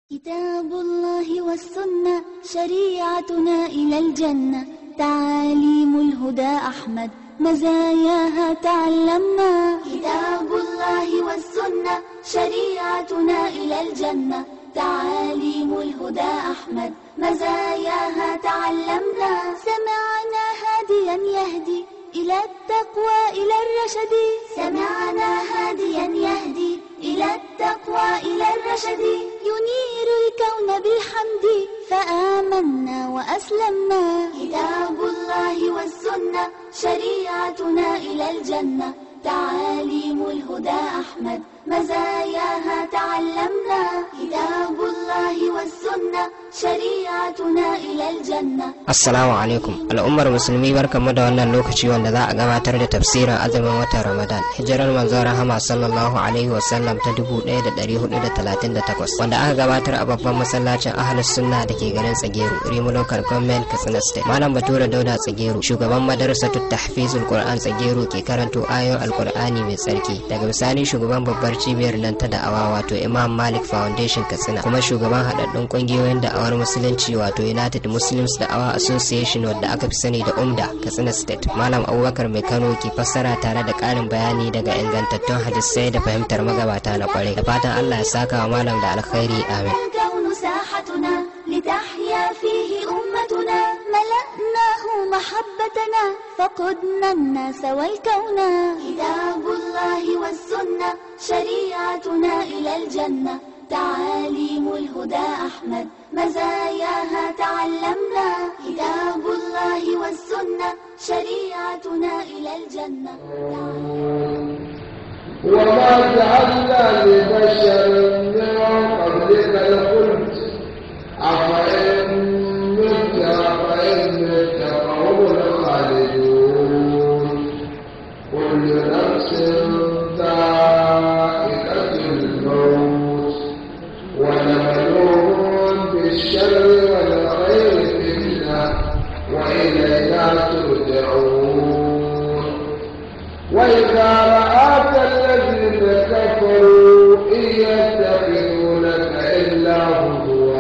كتاب الله والسنة شريعتنا إلى الجنة تعاليم الهدى أحمد مزاياها تعلمنا كتاب الله والسنة شريعتنا إلى الجنة تعاليم الهدى أحمد مزاياها تعلمنا سمعنا هاديا يهدي إلى التقوى إلى الرشد سمعنا هاديا يهدي إلى التقوى إلى الرشد ينير الكون بالحمد فآمنا وأسلمنا كتاب الله والسنة شريعتنا إلى الجنة تعاليم الهدى أحمد مزاياها تعلمنا كتاب الله والسنة شريعتنا إلى الجنة Assalamu alaikum al'ummar musulmi barkamu da wannan lokaci wanda za a gabatar da tafsirin azumin watan Ramadan hijirar manzon rahama sallallahu alaihi wasallam ta 1438 wanda aka gabatar a babban masallacin ahlus sunna da ke garin Tsageru Rimu Local Government Katsina State Malam Bature Dauda Tsageru shugaban madrasatut tahfizul Qur'an Tsageru ke karanto ayoyin Alqur'ani mai tsarki daga bisani shugaban babbar cibiyar nan ta da'awa wato Imam Malik Foundation Katsina kuma shugaban haɗaɗɗun ƙungiyoyin da'awar musulunci wato United Muslims Da'awa Association wadda aka fi sani da UMDA Katsina State Malam Abubakar Mai Kano ke fassara tare da ƙarin bayani daga ingantattun hadisai da fahimtar magabata na kwarai da fatan Allah ya saka wa malam da alkhairi amin الكون ساحتنا لتحيا فيه أمتنا ملأناه محبتنا فقدنا الناس والكون كتاب الله والسنة شريعتنا إلى الجنة تعاليم الهدى أحمد مزاياها تعلمنا كتاب الله والسنة شريعتنا إلى الجنة وما جعلنا لبشر من قبلك الخلد أفإن مت أفإن مت فهم الخالدون كل نفس ذائقة الموت ونبلوهم بالشر والخير فتنة وإلينا ترجعون وإذا رآك الذين كفروا إن يتخذونك إلا هزوا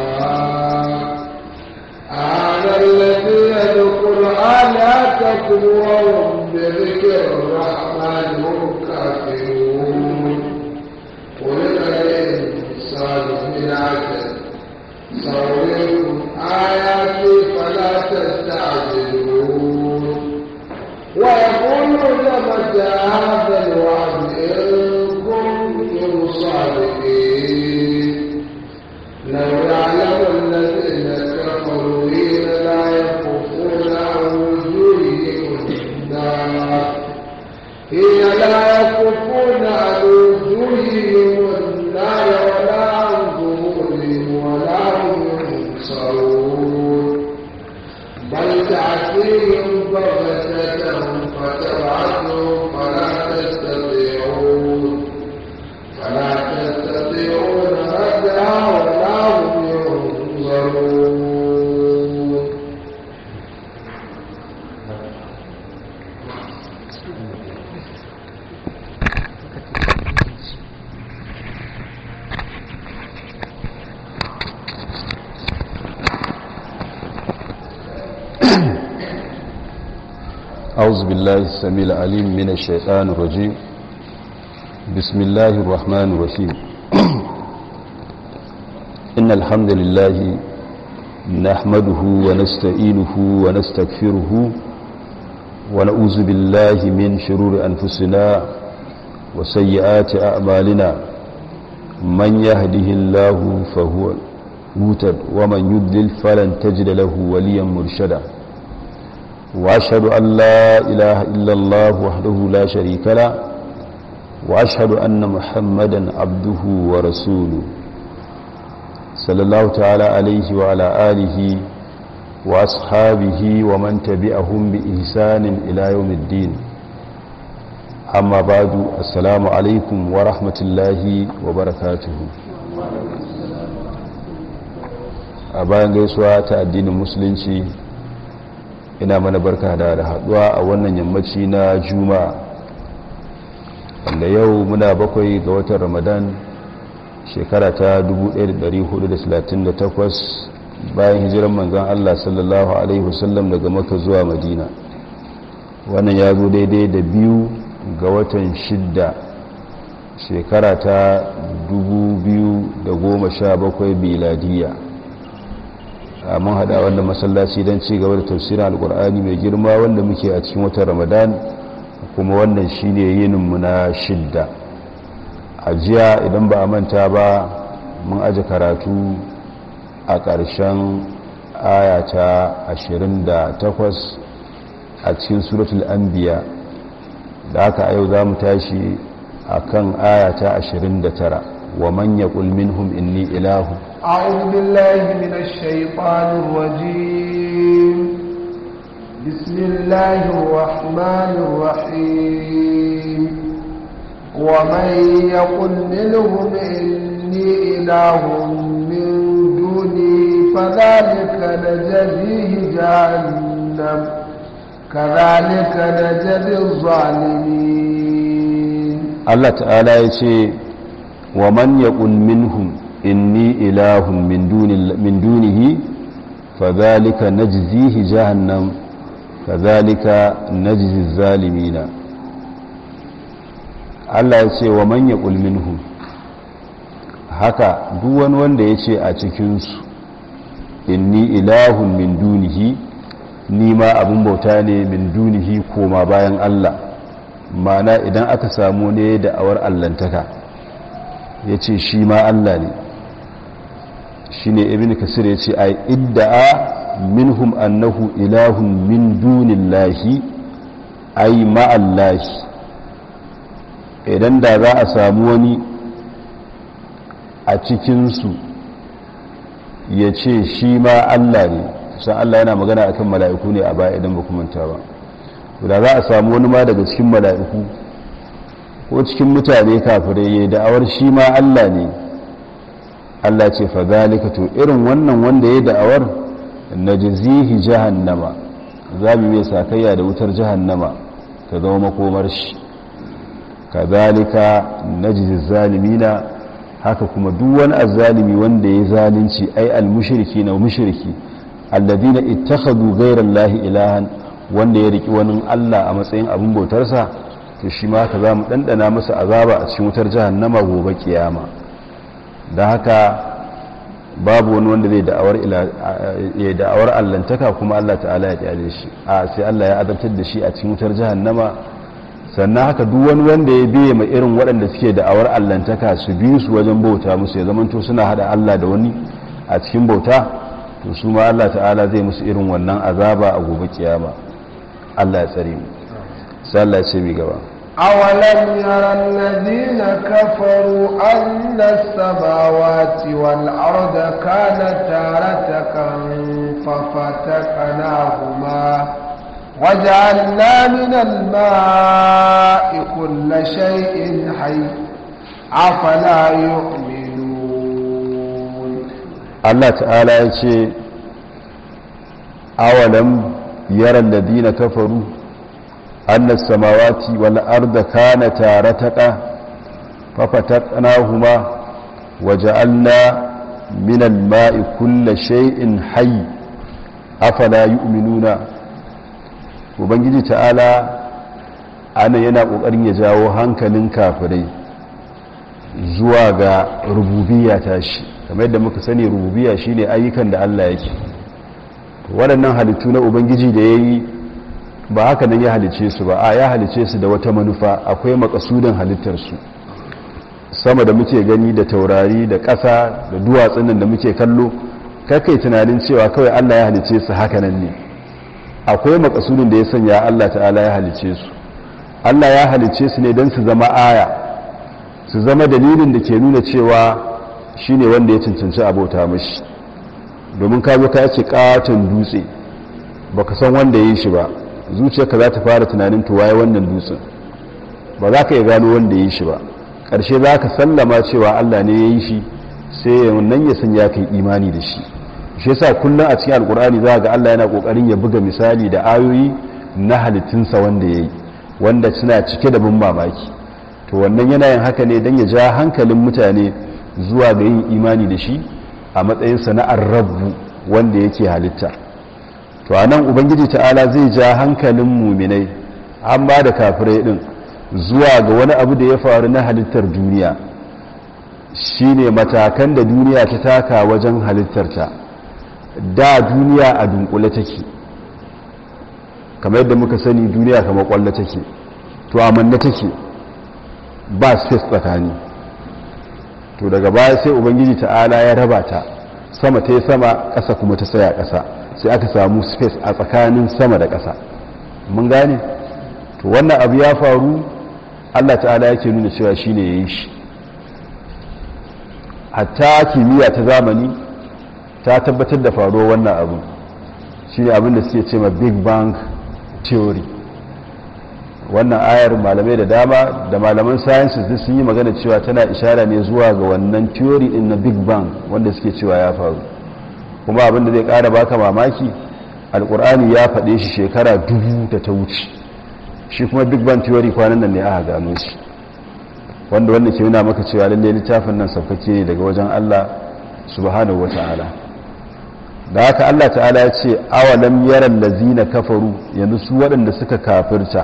هذا الذي يذكر آلاتكم وهم بذكر الرحمن هم كافرون خلق الإنسان من عجل سأريكم آياتي فلا تستعجلون ويقولون متى هذا الوعد إن كنتم صادقين لو يعلم الذين كفروا حين لا يكفون عن وجوههم النار حين لا يكفون عن وجوههم النار ولا عن ظهورهم ولا هم ينصرون بل تأتيهم بغتة فتبعثهم فلا تستطيعون فلا تستطيعون ردها ولا هم ينظرون أعوذ بالله السميع العليم من الشيطان الرجيم بسم الله الرحمن الرحيم إن الحمد لله نحمده ونستعينه ونستغفره ونعوذ بالله من شرور أنفسنا وسيئات أعمالنا من يهده الله فهو مهتد ومن يضلل فلن تجد له وليا مرشدا وأشهد أن لا إله إلا الله وحده لا شريك له وأشهد أن محمدا عبده ورسوله صلى الله تعالى عليه وعلى آله وأصحابه ومن تبعهم بإحسان إلى يوم الدين أما بعد السلام عليكم ورحمة الله وبركاته أبان gaisuwa ta addinin musulunci ina mana barka da da haduwa a wannan yammaci na juma'a wanda yau muna bakwai ga watan ramadan shekara ta 1438 bayan hijiran manzan Allah sallallahu Alaihi wasallam daga maka zuwa madina wannan ya zo daidai da biyu ga watan shidda shekara ta 2017 biladiya a mun hada wanda masallaci don ci gaba da tafsirin alkur'ani mai girma wanda muke a cikin watan ramadan kuma wannan shine yininmu na shidda a jiya idan ba a manta ba mun aji karatu a ƙarshen ayata 28 a cikin suratul anbiya da aka a yau za mu tashi a kan ayata 29 wa manya minhum inni ilahu أعوذ بالله من الشيطان الرجيم بسم الله الرحمن الرحيم ومن يقل منهم إني إله من دوني فذلك نجزيه جهنم كذلك نجزي الظالمين Allah ta'ala ya ce wa man yaqul minhum inni ilahun min duni min dunihi fadhalika najzihi jahannam kadhalika najzi zalimina Allah ya ce wa man yaqul minhum haka duk wani wanda ya ce a cikin su inni ilahun min dunihi ni ma abin bauta ne min dunihi koma bayan Allah mana idan aka samu ne da awar allantaka ya ce shi ma Allah ne shi ne ibn kasir ya ce ai idda'a minhum annahu ilahun min dunillahi ai ma'allahi idan da za a samu wani a cikinsu ya ce shi ma Allah ne san Allah yana magana akan mala'iku ne a baya idan ba manta ba da za a samu wani ma daga cikin mala'iku ko cikin mutane kafirai ya da'awar shi ma Allah ne Allah ce fa zalika to irin wannan wanda ya da'awar najzihi jahannama za mu mai sakayya da wutar jahannama ta zama makomar shi kazalika najzi zalimina haka kuma duk wani azzalimi wanda ya zalunci ai al-mushriki na mushriki alladina ittakhadhu ghayra allahi ilahan wanda ya riki wani Allah a matsayin abin bautarsa to shi ma ka za mu ɗanɗana masa azaba a cikin wutar jahannama gobe kiyama da haka babu wani wanda zai da'awar allantaka kuma Allah ta'ala ya kyale shi a sai Allah ya azabtar da shi a cikin wutar jahannama sannan haka duk wani wanda ya biye ma irin waɗanda suke da'awar allantaka su bi su wajen bauta musu ya zamanto suna hada Allah da wani a cikin bauta to su ma Allah ta'ala zai musu irin wannan azaba a gobe kiyama Allah ya tsare mu sai Allah ya ce mi gaba أولم يرى الذين كفروا أن السماوات والأرض كانتا رتقا ففتقناهما وجعلنا من الماء كل شيء حي أفلا يؤمنون Allah ta'ala ya ce awalam yara ladina kafaru annas samawati wal arda kanata rataqa fafataqnahuma waja'alna min al-ma'i kulli shay'in hayy afala yu'minuna ubangiji ta'ala ana yana kokarin ya jawo hankalin kafirai zuwa ga rububiyya tashi kamar yadda muka sani rububiyya shine ayyukan da Allah yake waɗannan halittu na ubangiji da yayi ba haka nan ya halice su ba a ya halice su da wata manufa akwai makasudin halittar su sama da muke gani da taurari da ƙasa da duwatsun nan da muke kallo kakai tunanin cewa kawai Allah ya halice su haka nan ne akwai makasudin da ya sanya Allah ta'ala ya halice su Allah ya halice su ne don su zama aya su zama dalilin da ke nuna cewa shi ne wanda ya cancanci abota mashi domin ka zo ka yace katon dutse ba ka san wanda ya yi shi ba zuciyarka za ta fara tunanin tuwaye wannan dutsen ba za ka iya gano wanda ya yi shi ba ƙarshe za ka sallama cewa allah ne ya yi shi sai nan ya sanya ka yi imani da shi shi yasa kullum a cikin alkur'ani za ga allah yana ƙoƙarin ya buga misali da ayoyi na halittunsa wanda ya yi wanda suna cike da bin mamaki to wannan yana yin haka ne don ya ja hankalin mutane zuwa ga yin imani da shi a matsayin sana'ar rabu wanda yake halitta to a nan ubangiji ta'ala zai ja hankalin muminai an ba da kafirai din zuwa ga wani abu da ya faru na halittar duniya shine matakan da duniya ta taka wajen halittarta da duniya a dunkule take kamar yadda muka sani duniya kamar kwallo take to amanna take ba space tsakani to daga baya sai ubangiji ta'ala ya raba ta sama ta yi sama ƙasa kuma ta tsaya ƙasa sai aka samu space a tsakanin sama da ƙasa mun gane to wannan abu ya faru allah ta'ala yake nuna cewa shi ne ya yi shi hatta kimiyya ta zamani ta tabbatar da faruwar wannan abu shi ne abin da suke ce ma big bang theory wannan ayar malamai da dama da malaman sciences duk sun yi magana cewa tana ishara ne zuwa ga wannan theory din na big bang wanda suke cewa ya faru kuma abin da zai kara baka mamaki alkur'ani ya faɗe shi shekara dubu da ta wuce shi kuma big bang theory kwanan nan ne aka gano shi wanda wanda ke nuna maka cewa lalle littafin nan saukake ne daga wajen Allah subhanahu wata'ala da haka Allah ta'ala ya ce awalam yaran lazina kafaru yanzu su waɗanda suka kafirta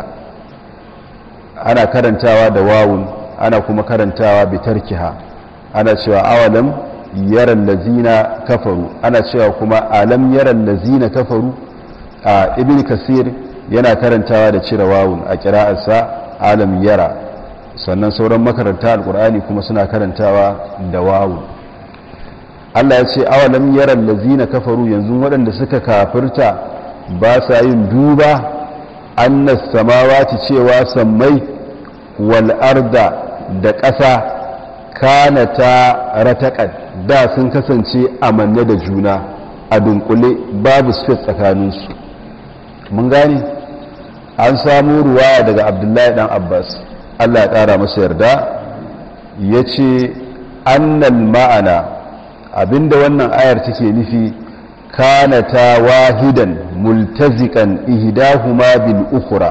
ana karantawa da wawun ana kuma karantawa bitarkiha ana cewa awalam yaran lazina kafaru ana cewa kuma alam yaran lazina kafaru a ibn kasir yana karantawa da cire wawun a kira'arsa alam yara sannan sauran makaranta alkur'ani kuma suna karantawa da wawun Allah ya ce awalam yaran lazina kafaru yanzu waɗanda suka kafirta ba sa yin duba annas samawati cewa sammai wal arda da ƙasa kana ta rataƙad da sun kasance amanne da juna a dunkule babu space tsakaninsu mun gane an samu ruwaya daga abdullahi dan abbas allah ya ƙara masa yarda ya ce annal ma'ana abinda wannan ayar take nufi kana ta wahidan multazikan ihdahuma bil ukhra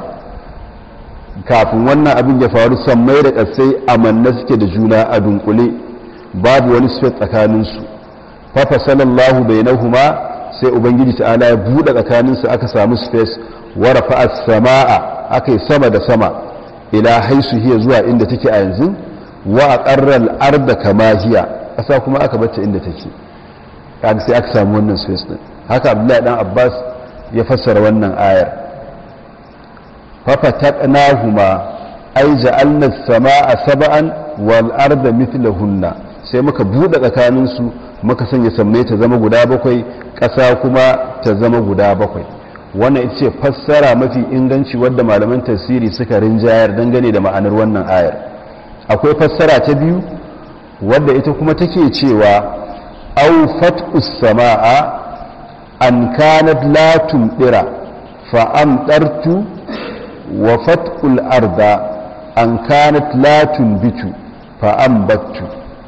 kafin wannan abin ya faru sammai da ƙasai amanna suke da juna a dunkule babu wani space tsakaninsu fafa sallallahu bainahuma sai ubangiji ta'ala ya buɗe tsakaninsu aka samu space wa rafa'a samaa aka yi sama da sama ila haisu hiya zuwa inda take a yanzu wa aqarra al-arda kama hiya ƙasa kuma aka bacce inda take kaga sai aka samu wannan space din haka abdullahi dan abbas ya fassara wannan ayar fafataqnahuma ay ja'alna as-samaa sab'an wal arda mithlahunna sai muka bude tsakanin su muka sanya sammai ta zama guda bakwai ƙasa kuma ta zama guda bakwai wannan ita ce fassara mafi inganci wadda malaman tafsiri suka rinjayar dangane da ma'anar wannan ayar akwai fassara ta biyu wadda ita kuma take cewa aw fat'us samaa an kanat la tumdira fa amdartu wa fat'ul arda an kanat la tunbitu fa ambattu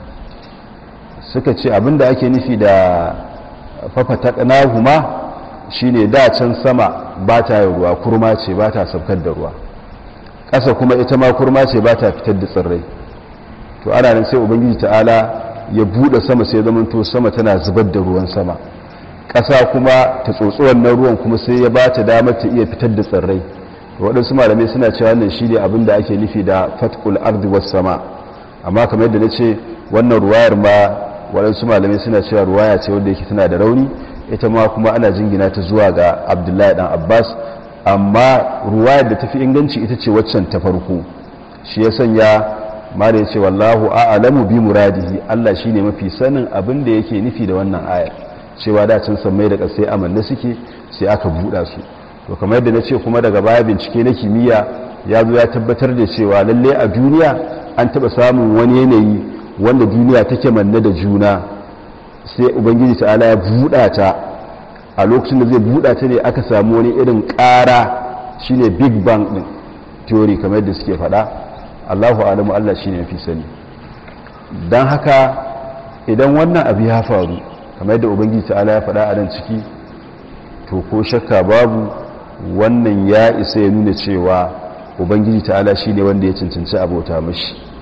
suka ce abinda ake nufi da fafataqnahuma shine da can sama ba ta yi ruwa kurma ce ba ta saukar da ruwa ƙasa kuma ita ma kurma ce ba ta fitar da tsirrai to ana nan sai ubangiji ta'ala ya bude sama sai zamanto sama tana zubar da ruwan sama ƙasa kuma ta tsotsi wannan ruwan kuma sai ya ba ta damar ta iya fitar da tsirrai waɗansu malamai suna cewa wannan shi ne abin da ake nufi da fatkul ardi was sama amma kamar yadda na ce wannan ruwayar ma waɗansu malamai suna cewa ruwaya ce wanda yake tana da rauni ita ma kuma ana jingina ta zuwa ga abdullahi dan abbas amma ruwayar da tafi inganci ita ce waccan ta farko shi ya sanya mara ya ce wallahu a'lamu bi muradihi Allah shine mafi sanin abin da yake nufi da wannan ayar cewa da can sammai da kasai amanna suke sai aka buɗa su to kamar yadda na ce kuma daga baya bincike na kimiyya ya zo ya tabbatar da cewa lalle a duniya an taɓa samun wani yanayi wanda duniya take manne da juna sai ubangiji ta'ala ya buɗa ta a lokacin da zai buɗa ta ne aka samu wani irin ƙara shine big bang ɗin theory kamar yadda suke faɗa allahu alamu allah shine mafi sani don haka idan wannan abu ya faru kamar yadda ubangiji ta'ala ya faɗa a nan ciki to ko shakka babu wannan ya isa ya nuna cewa ubangiji ta'ala shi ne wanda ya cancanci abota mashi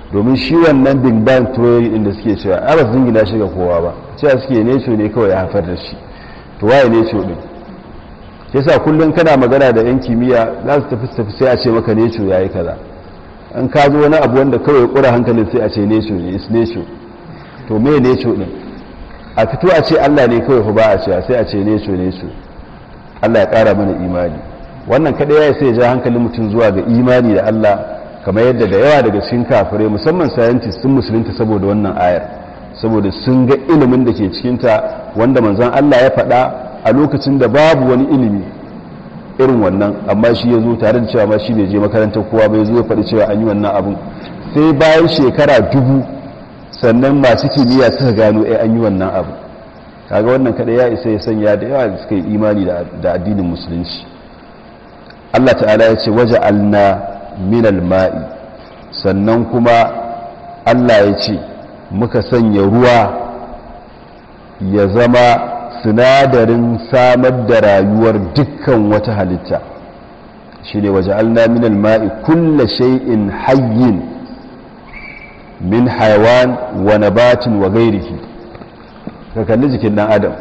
domin shi wannan big bang theory din da suke cewa a ba su jingina shi ga kowa ba cewa suke neco ne kawai ya haifar da shi to waye neco din yasa kullum kana magana da yan kimiyya za su tafi tafi sai a ce maka neco yayi kaza an ka zo wani abu wanda kawai kura hankalin sai a ce neco ne is neco to me neco din a fito a ce Allah ne kawai fa ba a cewa sai a ce neco neco Allah ya kara mana imani wannan kadai ya sai ya ja hankalin mutum zuwa ga imani da Allah kamar yadda da yawa daga cikin kafirai musamman scientists sun musulunta saboda wannan ayar saboda sun ga ilimin da ke cikinta wanda manzon Allah ya faɗa a lokacin da babu wani ilimi irin wannan amma shi ya zo tare da cewa ma shi bai je makarantar kowa bai zo ya faɗi cewa an yi wannan abun sai bayan shekara dubu sannan masu kimiyya suka gano ai an yi wannan abu kaga wannan kada ya isa ya sanya da yawa da suka yi imani da addinin musulunci Allah ta'ala ya ce waje alna minal ma'i sannan kuma Allah ya ce muka sanya ruwa ya zama sinadarin samar da rayuwar dukkan wata halitta shi ne waje alna minal ma'i kulla shay'in hayyin min haiwan wa nabatin wa gairihi ka kalli jikin dan adam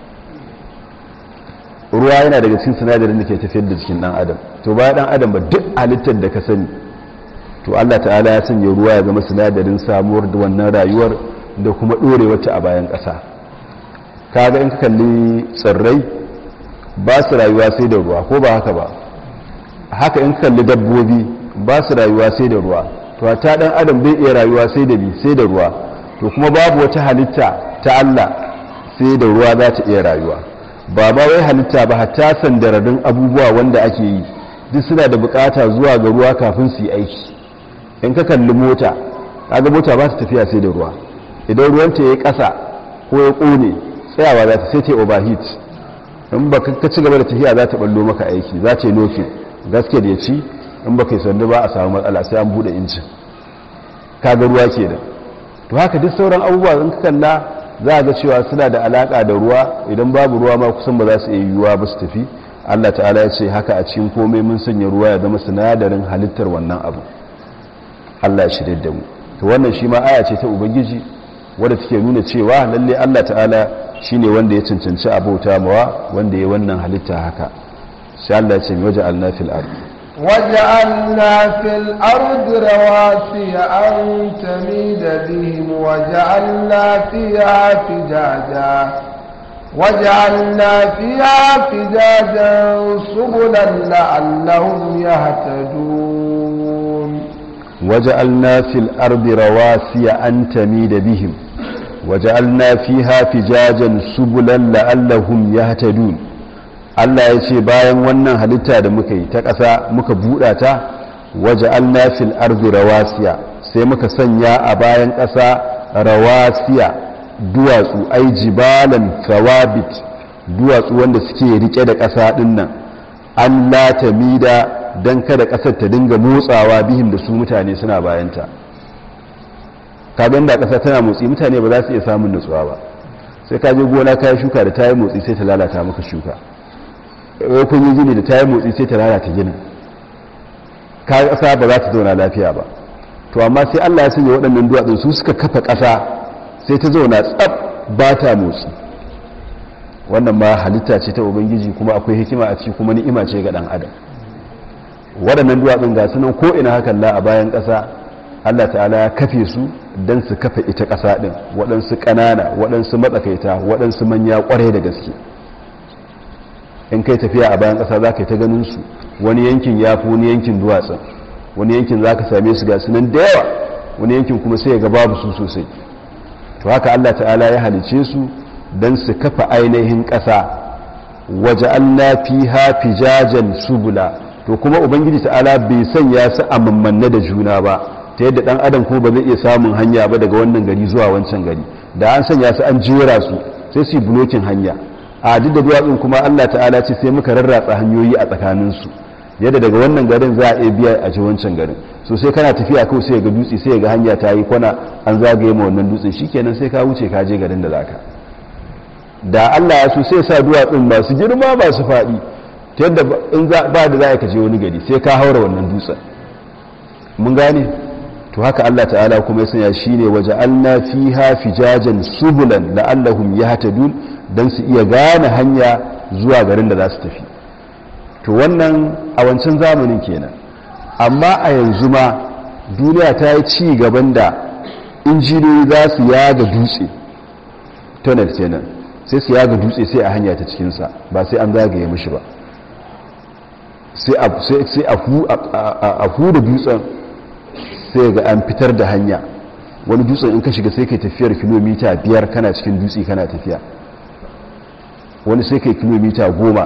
ruwa yana daga cikin sinadarin da ke tafiyar da jikin dan adam to ba dan adam ba duk halittar da ka sani to Allah ta'ala ya sanya ruwa ya zama sinadarin samuwar da wannan rayuwar da kuma dorewar ta a bayan ƙasa kaga in ka kalli tsirrai ba su rayuwa sai da ruwa ko ba haka ba haka in ka kalli dabbobi ba su rayuwa sai da ruwa to ta dan adam bai iya rayuwa sai da bi sai da ruwa to kuma babu wata halitta ta Allah sai da ruwa za ta iya rayuwa ba ba wai halitta ba hatta sandararrun abubuwa wanda ake yi duk suna da bukata zuwa ga ruwa kafin su yi aiki in ka kalli mota kaga mota ba ta tafiya sai da ruwa idan ruwanta ya kasa ko ya kone tsayawa za ta sai ta overheat in ba ka ci gaba da tafiya za ta ballo maka aiki za ta yi nokin gaske da ya ci in ba kai sandu ba a samu matsala sai an bude injin kaga ruwa ke da to haka duk sauran abubuwa in ka kalla za a ga cewa suna da alaka da ruwa idan babu ruwa ma kusan ba za su iya yiwuwa ba su tafi Allah ta'ala ya ce haka a cikin komai mun sanya ruwa ya zama sinadarin halittar wannan abu Allah ya shirye da mu to wannan shi ma aya ce ta ubangiji wadda take nuna cewa lalle Allah ta'ala shine wanda ya cancanci abota mawa wanda ya wannan halitta haka sai Allah ya ce waje alnafil ardi وجعلنا في الأرض رواسي أن تميد بهم وجعلنا فيها فجاجا وجعلنا فيها فجاجا سبلا لعلهم يهتدون وجعلنا في الأرض رواسي أن تميد بهم وجعلنا فيها فجاجا سبلا لعلهم يهتدون Allah ya ce bayan wannan halitta da muka yi ta ƙasa muka buɗa ta waje fil arzi rawasiya sai muka sanya a bayan ƙasa rawasiya duwatsu ai jibalan thawabit duwatsu wanda suke rike da ƙasa ɗin nan an latamida don kada ƙasar ta dinga motsawa bihim da su mutane suna bayanta kagan da ƙasa tana motsi mutane ba za su iya samun nutsuwa ba sai ka je gona kayan shuka da ta yi motsi sai ta lalata maka shuka kun yi gini da ta yi motsi sai ta lalata ginin kayan ƙasa ba za ta zauna lafiya ba to amma sai allah ya sanya waɗannan duwatsun su suka kafa ƙasa sai ta zauna tsab ba ta motsi wannan ma halitta ce ta ubangiji kuma akwai hikima a ciki kuma ni'ima ce ga ɗan adam waɗannan duwatsun ga sunan ko ina hakan la a bayan ƙasa allah ta'ala ya kafe su don su kafa ita ƙasa ɗin waɗansu ƙanana waɗansu matsakaita waɗansu manya ƙwarai da gaske in kai tafiya a bayan ƙasa za ka yi ta ganin su wani yankin ya fi wani yankin duwatsun wani yankin za ka same su ga sunan da yawa wani yankin kuma sai ya ga babu su sosai to haka allah ta'ala ya halice su don su kafa ainihin ƙasa waje allah fi hafi jajen subula to kuma ubangiji ta'ala bai sanya su a mammanne da juna ba ta yadda ɗan adam kuma ba zai iya samun hanya ba daga wannan gari zuwa wancan gari da an sanya su an jera su sai su yi bulokin hanya a duk da duwatsun kuma allah ta'ala ce sai muka rarratsa hanyoyi a tsakaninsu yadda daga wannan garin za a iya biya a ji wancan garin so sai kana tafiya kawai sai ga dutse sai ga hanya ta yi kwana an zagaye ma wannan dutsen shikenan sai ka wuce ka je garin da zaka da Allah ya so sai sa duwatsun masu girma masu faɗi ta yadda in ba da za ka je wani gari sai ka haura wannan dutsen mun gane to haka Allah ta'ala kuma ya sanya shine waja'alna fiha fijajan subulan la'allahum yahtadun dan su iya gane hanya zuwa garin da za su tafi to wannan a wancan zamanin kenan amma a yanzu ma duniya ta yi ci gaban da injiniyoyi za su yaga dutse tunnel kenan sai su yaga dutse sai a hanya ta cikinsa ba sai an zagaye mishi ba sai a huda dutsen sai ga an fitar da hanya wani dutsen in ka shiga sai kai tafiyar kilomita biyar kana cikin dutse kana tafiya wani sai kai kilomita goma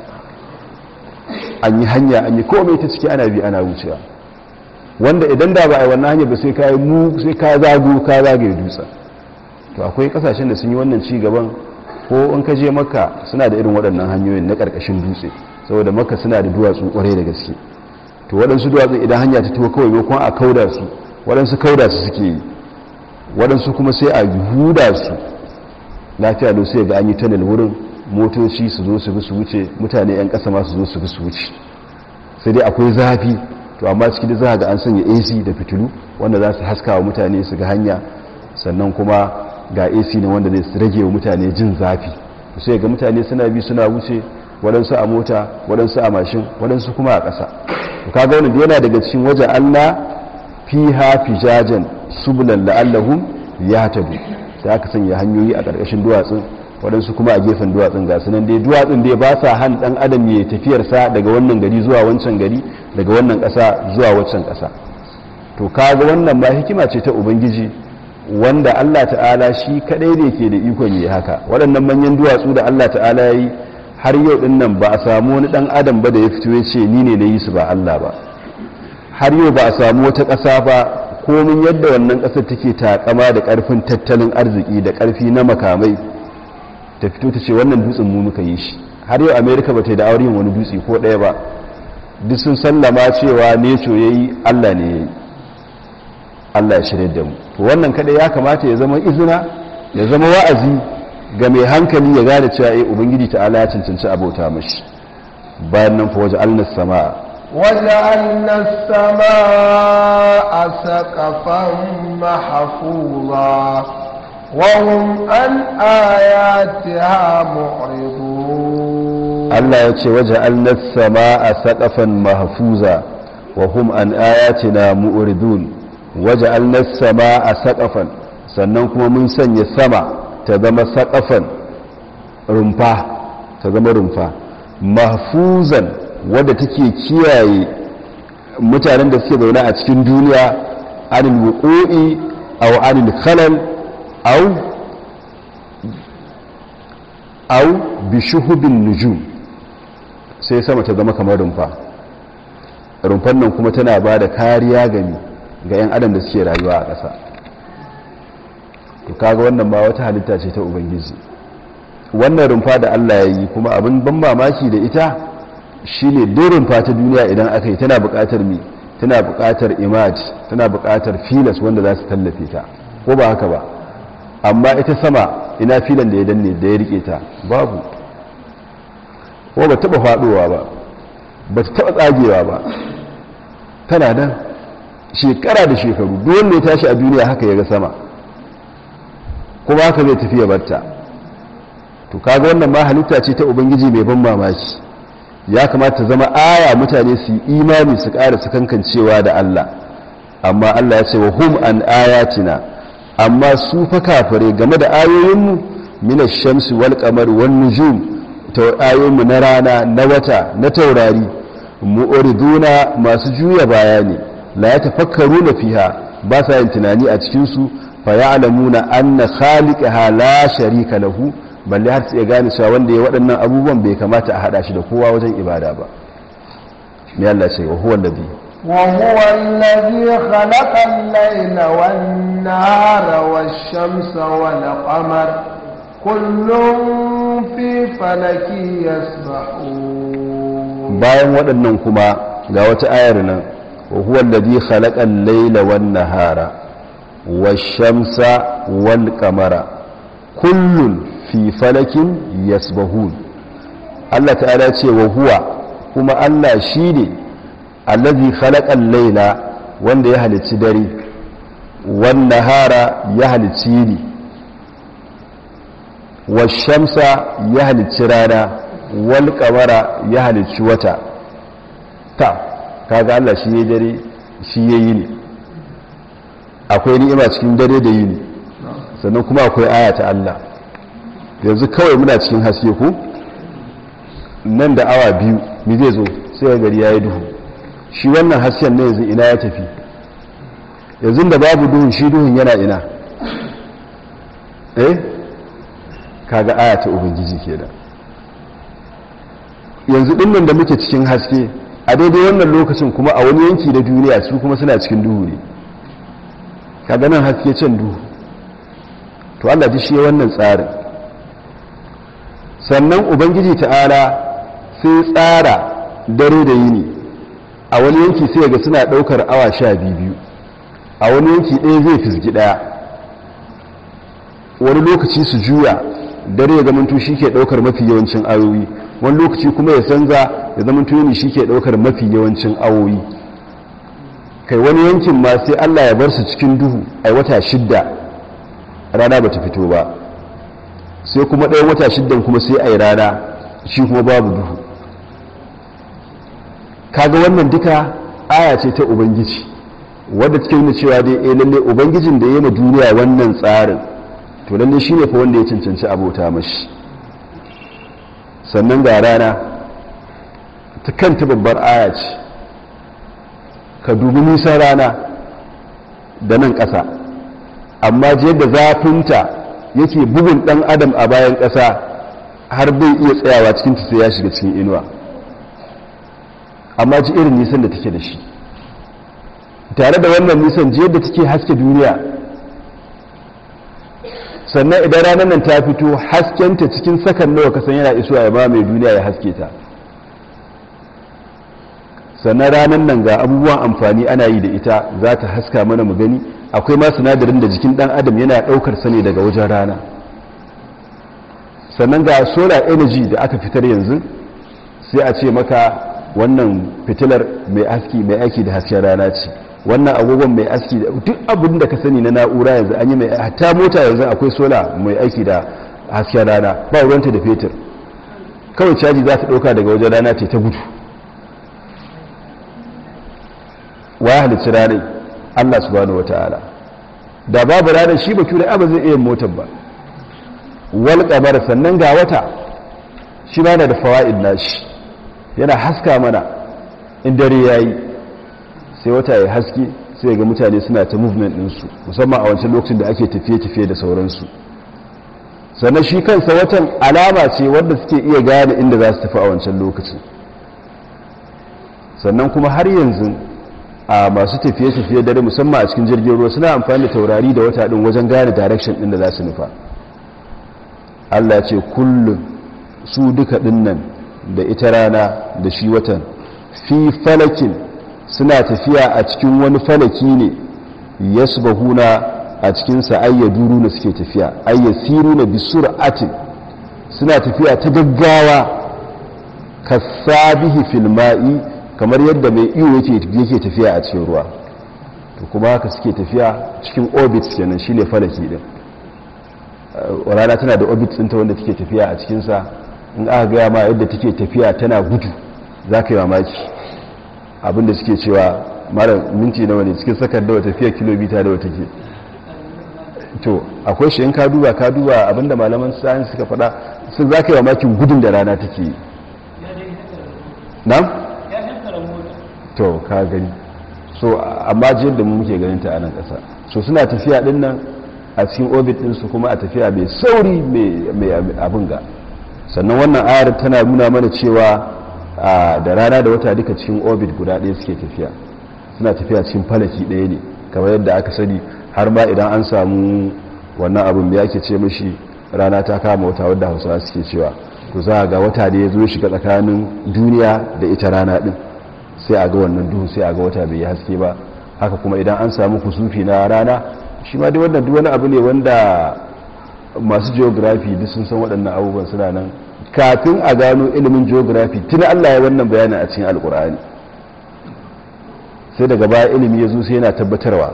an yi hanya an yi komai ta ciki ana bi ana wucewa wanda idan da ba a yi wannan hanyar ba sai ka yi mu sai ka zago ka zagaye dutsen to akwai kasashen da sun yi wannan ci gaban ko in ka je maka suna da irin waɗannan hanyoyin na ƙarƙashin dutse saboda maka suna da duwatsu ƙwarai da gaske to waɗansu duwatsun idan hanya ta tuwo kawai maimakon a kauda su waɗansu kauda su suke yi waɗansu kuma sai a huda su lafiya da sai ga an yi tunnel wurin motoci su zo su bi su wuce mutane 'yan ƙasa ma su zo su bi su wuce sai dai akwai zafi to amma ciki da za ga an sanya ac da fitilu wanda za su haska wa mutane su ga hanya sannan kuma ga ac ne wanda zai rage wa mutane jin zafi sai ga mutane suna bi suna wuce waɗansu a mota waɗansu a mashin waɗansu kuma a ƙasa to kaga wannan yana daga cikin waje Allah fiha fijajan sublan la'allahum yahtadu da aka sanya hanyoyi a ƙarƙashin duwatsun waɗansu kuma a gefen duwatsun ga sunan dai duwatsun dai ba sa han ɗan adam ya tafiyar sa daga wannan gari zuwa wancan gari daga wannan ƙasa zuwa wancan ƙasa to kaga wannan ma hikima ce ta ubangiji wanda Allah ta'ala shi kadai ne ke da ikon yi haka waɗannan manyan duwatsu da Allah ta'ala ya yi har yau din nan ba a samu wani dan adam ba da ya fito ya ce ni ne na yi su ba Allah ba har yau ba a samu wata ƙasa ba komin yadda wannan ƙasar take takama da ƙarfin tattalin arziki da ƙarfi na makamai ta fito ta ce wannan dutsen mu muka yi shi har yau america ba ta yi da aure wani dutse ko ɗaya ba duk sun sallama cewa neco ya yi allah ne ya yi allah ya shirya da mu to wannan kaɗai ya kamata ya zama izina ya zama wa'azi ga mai hankali ya gane cewa eh ubangiji ta'ala ya cancanci abota mashi bayan nan fa waje alnas sama'a وجعلنا السماء سقفا محفوظا وهم عن آياتها معرضون Allah ya ce waje alnas sama'a saqafan mahfuza wa hum an ayatina mu'ridun waje alnas sama'a saqafan sannan kuma mun sanya sama ta zama saƙafan rumfa ta zama rumfa mahfuzan wadda take kiyaye mutanen da suke zaune a cikin duniya anil wuqu'i aw anil khalal aw aw bi shuhubin nujum sai sama ta zama kamar rumfa rumfan nan kuma tana ba da kariya gani ga 'yan adam da suke rayuwa a ƙasa to kaga wannan ba wata halitta ce ta ubangiji wannan rumfa da Allah ya yi kuma abin ban mamaki da ita shine duk rumfa ta duniya idan aka yi tana buƙatar mi tana buƙatar imaj tana buƙatar filas wanda za su tallafe ta ko ba haka ba amma ita sama ina filan da ya danne da ya rike ta babu ko ba taba faduwa ba ba ta taba tsagewa ba tana nan shekara da shekaru duk wanda ya tashi a duniya haka ya ga sama kuma haka zai tafi ya barta to kaga wannan ma halitta ce ta ubangiji mai ban mamaki ya kamata zama aya mutane su yi imani su ƙara su kankancewa da Allah amma Allah ya ce wa hum an ayatina amma su fa kafare game da ayoyinmu mina shamsi wal qamar wan nujum ta ayoyinmu na rana na wata na taurari mu'riduna masu juya baya ne la yatafakkaruna fiha ba sa yin tunani a cikin su fayalamuna anna khaliqaha la sharika lahu balle har sai gane cewa wanda ya waɗannan abubuwan bai kamata a hada shi da kowa wajen ibada ba me Allah ce wa huwa alladhi وهو الذي خلق الليل والنهار والشمس والقمر كل في فلك يسبحون bayan waɗannan kuma ga wata ayar nan wa huwa alladhi khalaqa al-layla wan-nahara wash-shamsa wal-qamara kullun fi falakin yasbahun Allah ta'ala ce wa huwa kuma Allah shine allazi khalaqa al-layla wanda ya halicci dare wannan hara ya halicci ni washamsa ya halicci rana wal kamara ya halicci wata ta kaga Allah shi ya dare shi ya yi ne akwai ni'ima cikin dare da yini sannan kuma akwai aya ta Allah yanzu kawai muna cikin haske ku nan da awa biyu mi zai zo sai ya gari ya yi duhu shi wannan hasken ne yanzu ina ya tafi yanzu da babu duhun shi duhun yana ina eh kaga aya ta ubangiji kenan yanzu dinnan da muke cikin haske a daidai wannan lokacin kuma a wani yanki da duniya su kuma suna cikin duhu ne kaga nan haske can duhu to Allah ji shi wannan tsarin sannan ubangiji ta'ala sai tsara dare da yini a wani yanki sai ga suna daukar awa sha biyu a wani yanki ɗaya zai fisgi ɗaya wani lokaci su juya dare ya zamanto shi ke daukar mafi yawancin ayoyi wani lokaci kuma ya canza ya zamanto yini shi ke daukar mafi yawancin awoyi kai wani yankin ma sai allah ya bar su cikin duhu a wata shidda rana ba ta fito ba sai kuma ɗayan wata shiddan kuma sai a yi rana shi kuma babu duhu kaga wannan duka aya ce ta ubangiji wadda cikin nuna cewa dai eh lalle ubangijin da ya yi duniya wannan tsarin to lalle shi ne fa wanda ya cancanci abota mashi sannan ga rana ta kanta babbar aya ce ka dubi nisan rana da nan ƙasa amma ji yadda zafinta yake bugun ɗan adam a bayan ƙasa har bai iya tsayawa cikin sai ya shiga cikin inuwa amma ji irin nisan da take da shi tare da wannan nisan ji yadda take haske duniya sannan idan ranar nan ta fito haskenta cikin sakan nawa kasan yana isuwa ya ba mai duniya ya haske ta sannan ranar nan ga abubuwan amfani ana yi da ita za ta haska mana mu gani akwai ma sinadarin da jikin dan adam yana daukar sane daga wajen rana sannan ga solar energy da aka fitar yanzu sai a ce maka wannan fitilar mai aski mai aiki da hasken rana ce wannan agogon mai aski da duk abin da ka sani na na'ura yanzu an yi mai hatta mota yanzu akwai sola mai aiki da hasken rana ba ruwanta da fetur kawai caji za ta ɗauka daga wajen rana ce ta gudu waya halicci ranar allah subhanahu wa ta'ala da babu ranar shi ba kyura ba zai iya motar ba wal kamar sannan ga wata shi ma na da fawa'id nashi yana haska mana in dare yayi sai wata ya haske sai ga mutane suna ta movement ɗinsu musamman a wancan lokacin da ake tafiye-tafiye da sauransu sannan shi kansa watan alama ce wanda suke iya gane inda za su tafi a wancan lokacin sannan kuma har yanzu a masu tafiye-tafiye dare musamman a cikin jirgin ruwa suna amfani da taurari da wata ɗin wajen gane direction ɗin da za su nufa allah ce kullum su duka ɗinnan da ita rana da shi watan fi falakin suna tafiya a cikin wani falaki ne ya subahuna a cikinsa ayya duru na suke tafiya ayya siru na bisur atin suna tafiya ta gaggawa ka sabihi filma'i kamar yadda mai iyo yake tafiya a cikin ruwa to kuma haka suke tafiya cikin orbit kenan shi ne falaki din rana tana da orbit ɗinta wanda take tafiya a cikinsa in aka gaya ma yadda take tafiya tana gudu za ka yi mamaki abinda suke cewa mara minti nawa ne cikin sakar da tafiya kilomita da wata ke to akwai shi in ka duba ka duba abinda malaman science suka faɗa sun za ka yi mamakin gudun da rana take yi na? to ka gani so amma jiyar da mu muke ganin ta a nan ƙasa so suna tafiya ɗin nan a cikin orbit ɗinsu kuma a tafiya mai sauri mai abin ga sannan wannan ayar tana nuna mana cewa da rana da wata duka cikin orbit guda ɗaya suke tafiya suna tafiya cikin falaki ɗaya ne kamar yadda aka sani har ma idan an samu wannan abin da yake ce mashi rana ta kama wata wadda hausawa suke cewa to za a ga wata da ya zo shiga tsakanin duniya da ita rana ɗin sai a ga wannan duhu sai a ga wata bai yi haske ba haka kuma idan an samu kusufi na rana shi ma dai wannan duk wani abu ne wanda masu geography duk sun san waɗannan abubuwan suna nan kafin a gano ilimin geography tun Allah ya wannan bayanin a cikin alkur'ani sai daga baya ilimi ya zo sai yana tabbatarwa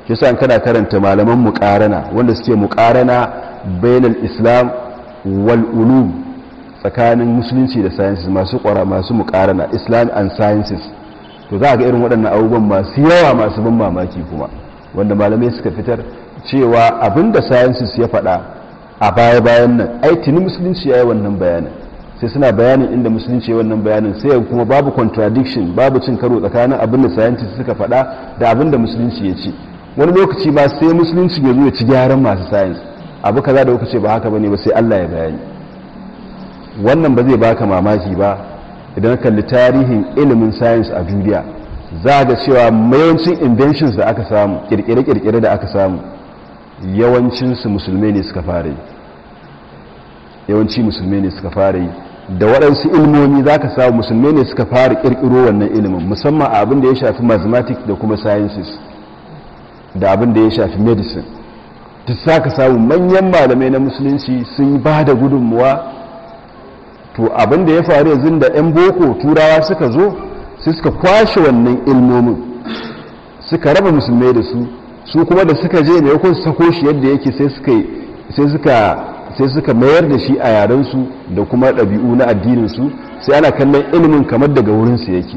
shi sa kana karanta malaman muqarana wanda suke muqarana bainal islam wal ulum tsakanin musulunci da sciences masu kwara masu muqarana islam and sciences to za ga irin waɗannan abubuwan masu yawa masu ban mamaki kuma wanda malamai suka fitar cewa abinda sciences ya faɗa a baya-bayan nan ai tuni musulunci ya yi wannan bayanin sai suna bayanin inda musulunci ya wannan bayanin sai kuma babu contradiction babu cin karo tsakanin abinda scientists suka faɗa da abinda musulunci ya ce wani lokaci ma sai musulunci ya zo ya ci gyaran masu science abu kaza da kuka ce ba haka bane ba sai Allah ya bayani wannan ba zai baka mamaki ba idan kalli tarihin ilimin science a duniya za ga cewa mayancin inventions da aka samu kirkire-kirkire da aka samu yawancinsu musulmai ne suka fara yi yawanci musulmai ne suka fara yi da waɗansu ilmomi za ka samu musulmai ne suka fara ƙirƙiro wannan ilimin musamman a abin da ya shafi mathematics da kuma sciences da abin da ya shafi medicine duk za ka samu manyan malamai na musulunci sun ba da gudunmuwa to abin da ya faru yanzu da 'yan boko turawa suka zo sai suka kwashe wannan ilmomin suka raba musulmai da su su kuma da suka je ne kun sako shi yadda yake sai suka sai suka sai suka mayar da shi a yarensu da kuma ɗabi'u na addininsu sai ana kallon ilimin kamar daga wurinsu yake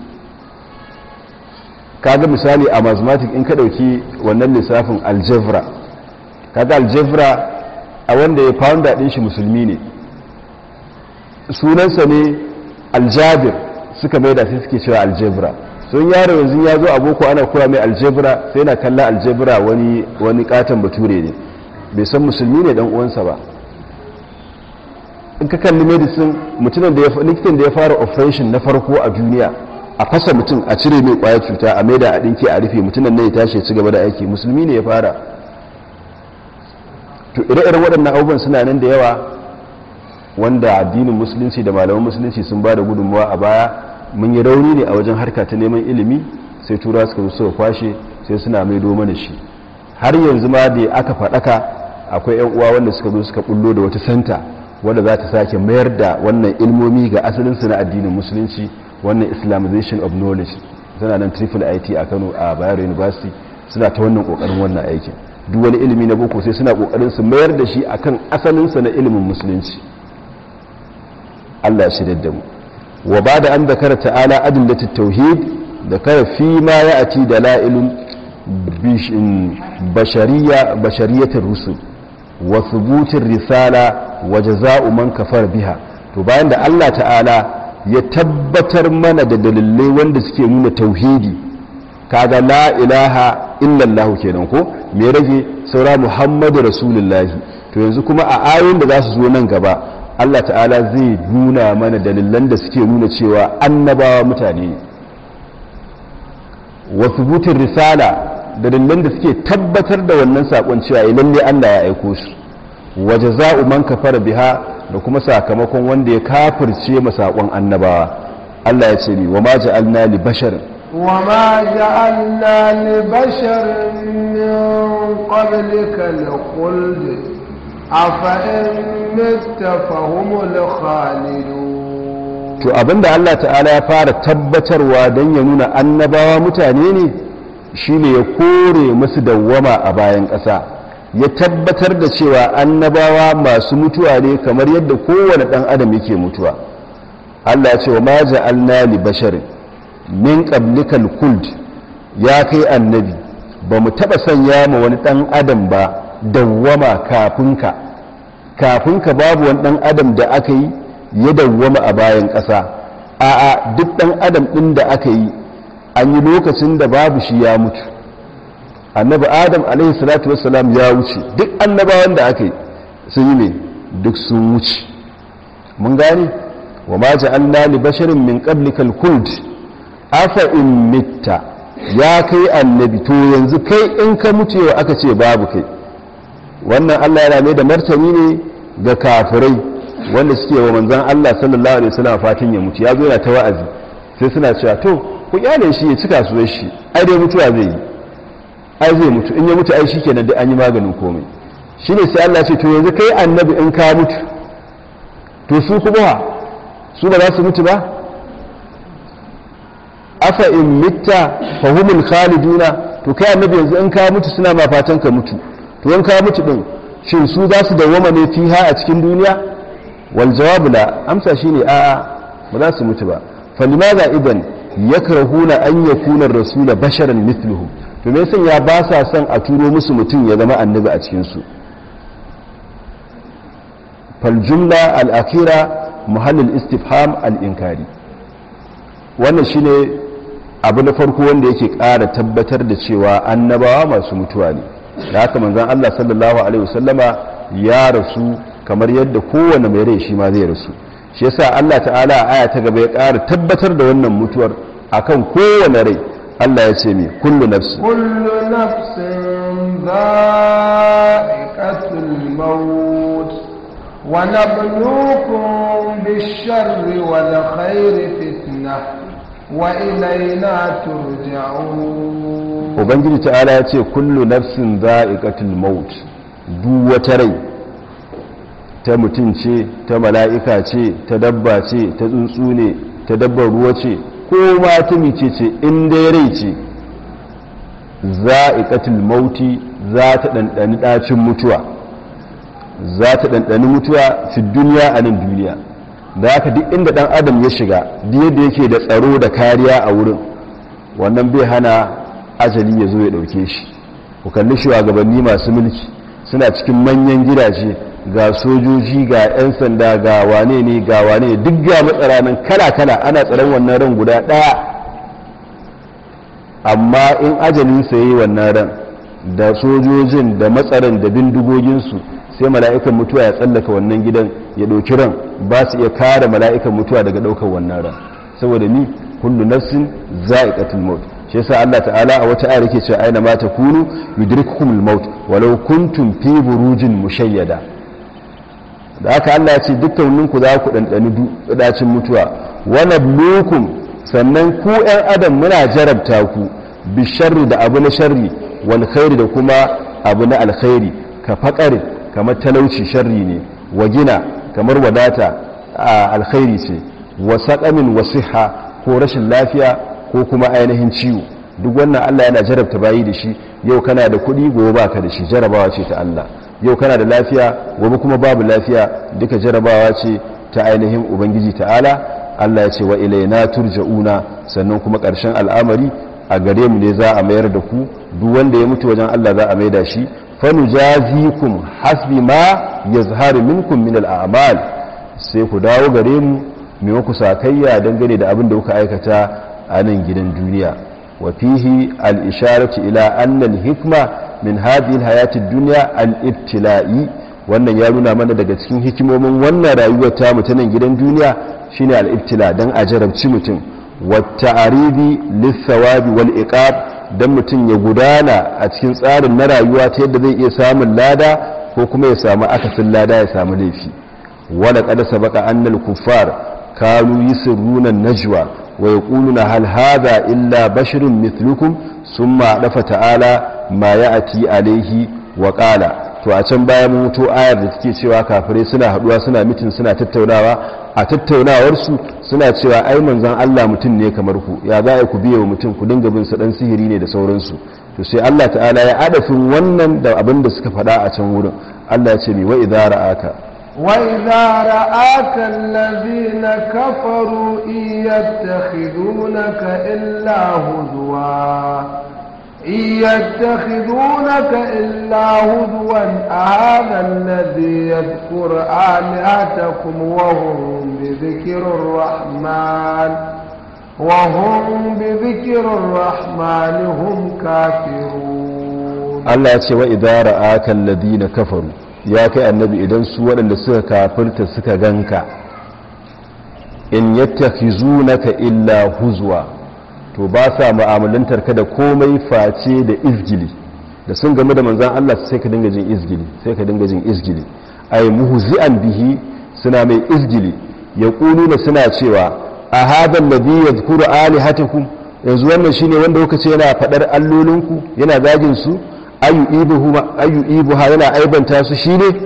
kaga misali a mathematics in ka ɗauki wannan lissafin algebra kaga algebra a wanda ya founder ɗin shi musulmi ne sunansa ne aljabir suka mai da sai suke cewa algebra sun yaro yanzu ya zo a boko ana koya mai aljebra sai na kalla aljebra wani wani katon bature ne bai san musulmi ne dan uwansa ba in ka kalli medicine mutumin da ya likitan da ya fara operation na farko a duniya a fasa mutum a cire mai kwayar cuta a maida a dinke a rufe mutumin ne ya tashi ya ci gaba da aiki musulmi ne ya fara to ire-iren waɗannan abubuwan suna nan da yawa wanda addinin musulunci da malaman musulunci sun ba da gudunmawa a baya mun yi rauni ne a wajen harka ta neman ilimi sai tura suka zo suka kwashe sai suna mai mana shi har yanzu ma da aka faɗaka akwai 'yan uwa wanda suka zo suka bullo da wata santa wanda za ta sake mayar da wannan ilmomi ga asalinsu na addinin musulunci wannan islamization of knowledge suna nan triple it a kano a bayero university suna ta wannan kokarin wannan aikin duk wani ilimi na boko sai suna kokarin su mayar da shi akan asalinsa na ilimin musulunci Allah ya shirya da mu wa ba da an zakara ta'ala adillatit tauhid da kara fi ma ya ati da la'ilun bashariyatar rusul wa thubutin risala wa jaza'u man kafar biha to bayan da Allah ta'ala ya tabbatar mana da dalilai wanda suke nuna tauhidi kaga la ilaha illallah kenan ko me rage saura muhammadu rasulullahi to yanzu kuma a ayoyin da za su zo nan gaba Allah ta'ala zai nuna mana dalilan da suke nuna cewa annabawa mutane ne wa thubutin risala dalilan da suke tabbatar da wannan sakon cewa ya lalle Allah ya aiko su wa jaza'u man kafara biha da kuma sakamakon wanda ya kafirce ma sakon annabawa Allah ya ce ni wa ma ja'alna li bashar wa ma ja'alna li bashar min qablika al-khuld afa in mitta fahumul khalidun to abinda Allah ta'ala ya fara tabbatarwa don ya nuna annabawa mutane ne shine ya kore musu dawwama a bayan ƙasa ya tabbatar da cewa annabawa masu mutuwa ne kamar yadda kowane ɗan adam yake mutuwa Allah ya ce wa ma ja'alna li basharin min qablikal khuld ya kai annabi ba mu taɓa sanya ma wani ɗan adam ba dawwama kafinka kafinka babu wani ɗan adam da aka yi ya dawwama a bayan ƙasa a'a duk ɗan adam ɗin da aka yi an yi lokacin da babu shi ya mutu annabi adam alaihi salatu wassalam ya wuce duk annabawan da aka yi sun yi ne duk sun wuce mun gane wa ma ja'alna li basharin min qablikal khuld afa in mitta ya kai annabi to yanzu kai in ka mutu yau aka ce babu kai wannan Allah yana mai da martani ne ga kafirai wanda suke wa manzan Allah sallallahu alaihi wasallam fatin ya mutu ya zo yana ta wa'azi sai suna cewa to ku kyale shi ya cika su shi ai dai mutuwa zai yi ai zai mutu in ya mutu ai shikenan dai an yi maganin komai shine sai Allah ce to yanzu kai annabi in ka mutu to su kuma su ba za su mutu ba afa in mitta fahumul khaliduna to kai annabi yanzu in ka mutu suna ma fatan ka mutu to in ka mutu din shin su za su dawwama ne fiha a cikin duniya wal jawabu la amsa shine a'a ba za su mutu ba falimaza idan yakrahuna an yakuna ar-rasula basharan mithluhum to me yasa ya ba sa son a turo musu mutum ya zama annabi a cikin su fal jumla al-akhira muhall al-istifham al-inkari wannan shine abu na farko wanda yake ƙara tabbatar da cewa annabawa masu mutuwa ne da haka manzon Allah sallallahu alaihi wasallama ya rasu kamar yadda kowane mai rai shi ma zai rasu shi yasa Allah ta'ala a aya ta gaba ya ƙara tabbatar da wannan mutuwar akan kowane rai Allah ya ce mai kullu nafsin kullu nafsin dha'iqatul maut wa nabluukum bish-sharri wal khairi fitnah wa ilayna turja'un ubangiji ta'ala ya ce kullu nafsin dha'iqatul maut duk wata rai ta mutum ce ta mala'ika ce ta dabba ce ta tsuntsu ne ta dabbar ruwa ce ko ma ta mice ce in dai rai ce za'iqatul mauti za ta ɗanɗani ɗacin mutuwa za ta ɗanɗani mutuwa fi duniya a nan duniya da haka duk inda ɗan adam ya shiga duk yadda yake da tsaro da kariya a wurin wannan bai hana ajali ya zo ya ɗauke shi ku kalli shugabanni masu mulki suna cikin manyan gidaje ga sojoji ga 'yan sanda ga wane ne ga wane ne duk ga matsara nan kala-kala ana tsaron wannan ran guda ɗaya amma in ajalinsa yi wannan ran da sojojin da matsaran da bindigoginsu sai mala'ikan mutuwa ya tsallaka wannan gidan ya ɗauki ran ba su iya kare mala'ikan mutuwa daga ɗaukar wannan ran saboda ni kullu nafsin za'iqatul maut shi yasa Allah ta'ala a wata ayar yake cewa aina ma takunu yudrikukumul maut walau kuntum fi burujin mushayyada da aka Allah ya ce dukkaninku za ku ɗanɗani ɗacin mutuwa wani blukun sannan ku ‘yan adam muna jarabta ku bi sharri da abu na sharri wal khairi da kuma abu na alkhairi ka faƙari kamar talauci sharri ne wa gina kamar wadata a alkhairi ce wa saƙamin wa siha ko rashin lafiya ko kuma ainihin ciwo duk wannan Allah yana jarabta bayi da shi yau kana da kuɗi gobe baka da shi jarabawa ce ta Allah yau kana da lafiya gobe kuma babu lafiya duka jarabawa ce ta ainihin ubangiji ta'ala Allah ya ce wa ilaina turja'una sannan kuma ƙarshen al'amari a gare mu ne za a mayar da ku duk wanda ya mutu wajen Allah za a maida shi fanujazikum hasbi ma yazharu minkum min al'amal sai ku dawo gare mu mai ku sakayya dangane da abin da kuka aikata a nan gidan duniya wa fihi al-isharatu ila anna al-hikma min hadhihi hayati dunya al-ibtila'i wannan ya nuna mana daga cikin hikimomin wannan rayuwar ta mutanen gidan duniya shine al-ibtila dan a jarabci mutum wa ta'aribi lis-sawabi wal iqab dan mutum ya gudana a cikin tsarin na rayuwa ta yadda zai iya samun lada ko kuma ya samu akasin lada ya samu laifi wala qad sabaqa anna al-kuffar kanu yusirruna an-najwa wa yaquluna hal hadha illa basharun mithlukum summa dafa ta'ala ma ya ati alaihi wa ƙala to a can bayan mutu ayar da take cewa kafirai suna haduwa suna mitin suna tattaunawa a tattaunawarsu suna cewa ai manzon Allah mutum ne kamar ku ya za a ku biye wa mutum ku dinga bin sa dan sihiri ne da sauransu to sai Allah ta'ala ya adafin wannan da abin da suka faɗa a can wurin Allah ya ce mi wa idza ra'aka وإذا رآك الذين كفروا إن يتخذونك إلا هزوا إن يتخذونك إلا هزوا أهذا الذي يذكر آلهتكم وهم بذكر الرحمن وهم بذكر الرحمن هم كافرون الله يقول وإذا رآك الذين كفروا ya kai annabi idan su waɗanda suka kafirta suka ganka in yattakhizunaka illa huzwa to ba sa mu'amalantar ka da komai face da izgili da sun game da manzan Allah sai ka dinga jin izgili sai ka dinga jin izgili ay muhzi'an bihi suna mai izgili yaquluna suna cewa a hadha alladhi yadhkuru alihatakum yanzu wannan shine wanda kuka ce yana fadar allolinku yana zagin su ayu ibuha yana aibanta su shi ne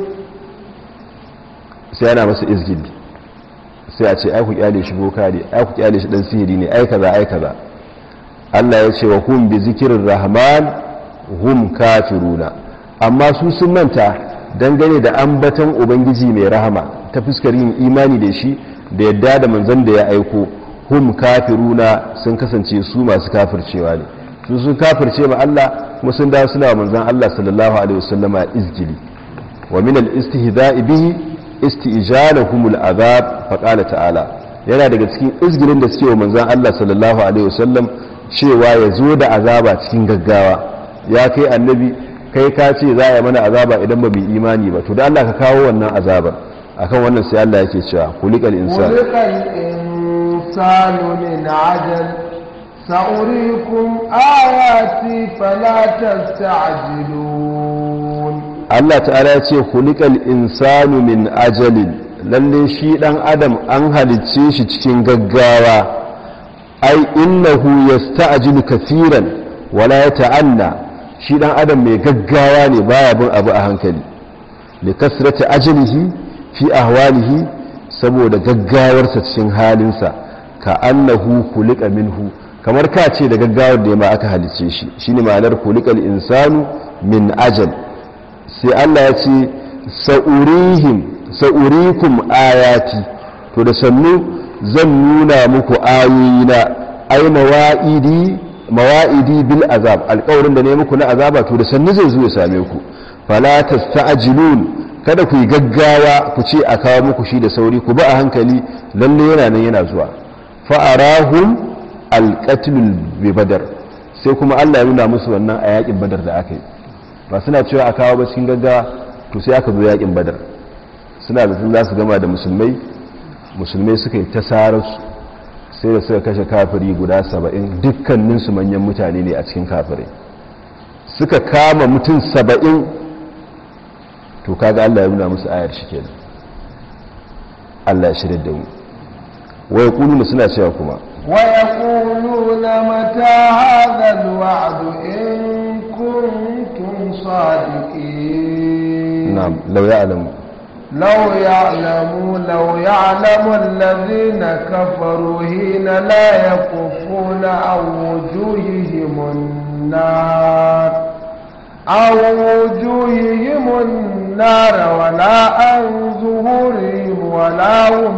sai yana masa izgili sai a ce ai ku kyale shi boka ne ai ku kyale shi dan sihiri ne ai kaza ai kaza Allah ya ce wa hum bi zikirin rahman hum kafiruna amma su sun manta dangane da ambaton ubangiji mai rahama ta fuskar yin imani da shi da yadda da manzon da ya aiko hum kafiruna sun kasance su masu kafircewa ne su sun kafirce ma Allah kuma sun dawo suna manzon Allah sallallahu alaihi wasallama izgili wa min al-istihza'i bihi isti'jalahum al-azab fa qala ta'ala yana daga cikin izgilin da suke wa manzon Allah sallallahu alaihi wasallam cewa ya zo da azaba cikin gaggawa ya kai annabi kai ka ce za a yi mana azaba idan ba mu imani ba to da Allah ka kawo wannan azabar akan wannan sai Allah yake cewa kulikal insan kulikal insanu min ajal sa'urikum ayati fala tasta'jilun Allah ta'ala ya ce kulikal insanu min ajalin lalle shi dan adam an halicce shi cikin gaggawa ai innahu yasta'jilu kaseeran wala yata'anna shi dan adam mai gaggawa ne baya bin abu a hankali li kasrati ajlihi fi ahwalihi saboda gaggawarsa cikin halinsa ka annahu kulika minhu kamar ka ce da gaggawar da ma aka halice shi shine ma'anar kulikal insanu min ajal sai Allah ya ce sa'urihim sa'urikum ayati to da sannu zan nuna muku ayoyina ai mawa'idi mawa'idi bil azab alƙawarin da ne muku na azaba to da sannu zai zo ya same ku fala tasta'jilun kada ku yi gaggawa ku ce a kawo muku shi da sauri ku ba a hankali lalle yana nan yana zuwa fa arahum alqatlul bi badar sai kuma Allah ya nuna musu wannan a yakin badar da aka yi ba suna cewa a kawo ba cikin gaggawa to sai aka zo yakin badar suna da sun za su gama da musulmai musulmai suka yi ta sararsu sai da suka kashe kafiri guda saba'in dukkaninsu manyan mutane ne a cikin kafirai suka kama mutum saba'in to kaga Allah ya nuna musu ayar shi kenan Allah ya shirya da mu wai kuluna suna cewa kuma ويقولون متى هذا الوعد إن كنتم صادقين na'am law ya'lamu لو يعلموا لو يعلم الذين كفروا حين لا يكفون عن وجوههم النار عن وجوههم النار ولا عن ظهورهم ولا هم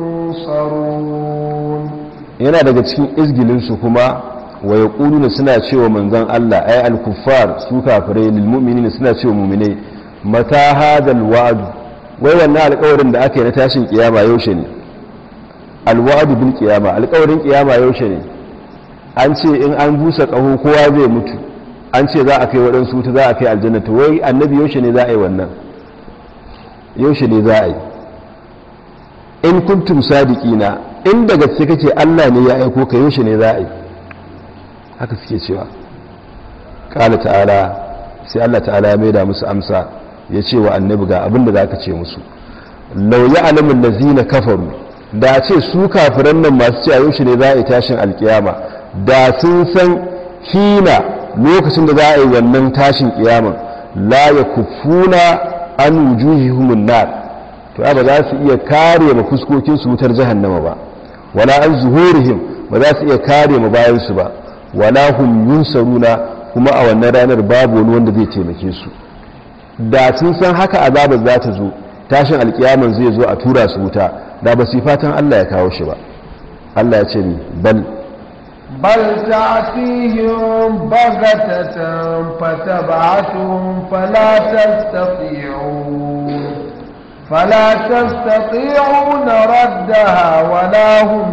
ينصرون yana daga cikin izgilinsu kuma wa yaquluna suna cewa manzon Allah ay al-kuffar su kafirai lil mu'minina suna cewa mu'minai mata hadal wa'd wai wannan alƙawarin da aka yi na tashin kiyama yaushe ne alwa'du bil kiyama alƙawarin kiyama yaushe ne an ce in an busa ƙaho kowa zai mutu an ce za a kai waɗansu wuta za a kai aljanna to wai annabi yaushe ne za a yi wannan yaushe ne za a yi in kuntum sadiqina in daga gaske kake Allah ne ya aiko ka yaushe ne za a yi haka suke cewa qala ta'ala sai Allah ta'ala ya maida musu amsa ya ce wa annabi ga abin da zaka ce musu law ya'lamu allazina kafaru da ce su kafiran nan masu cewa yaushe ne za a yi tashin alkiyama da sun san hina lokacin da za a yi wannan tashin kiyaman la yakufuna an wujuhihumun nar to ba za su iya kare ma fuskokin su wutar jahannama ba wala an zuhurihim ba za su iya kare ma bayan su ba wala hum yunsaruna kuma a wannan ranar babu wani wanda zai taimake su da sun san haka azabar za ta zo tashin alkiyaman zai zo a tura su wuta da ba su yi fatan Allah ya kawo shi ba Allah ya ce ni bal بل تأتيهم بغتة فتبعتهم فلا تستطيعون فلا تستطيعون ردها ولا هم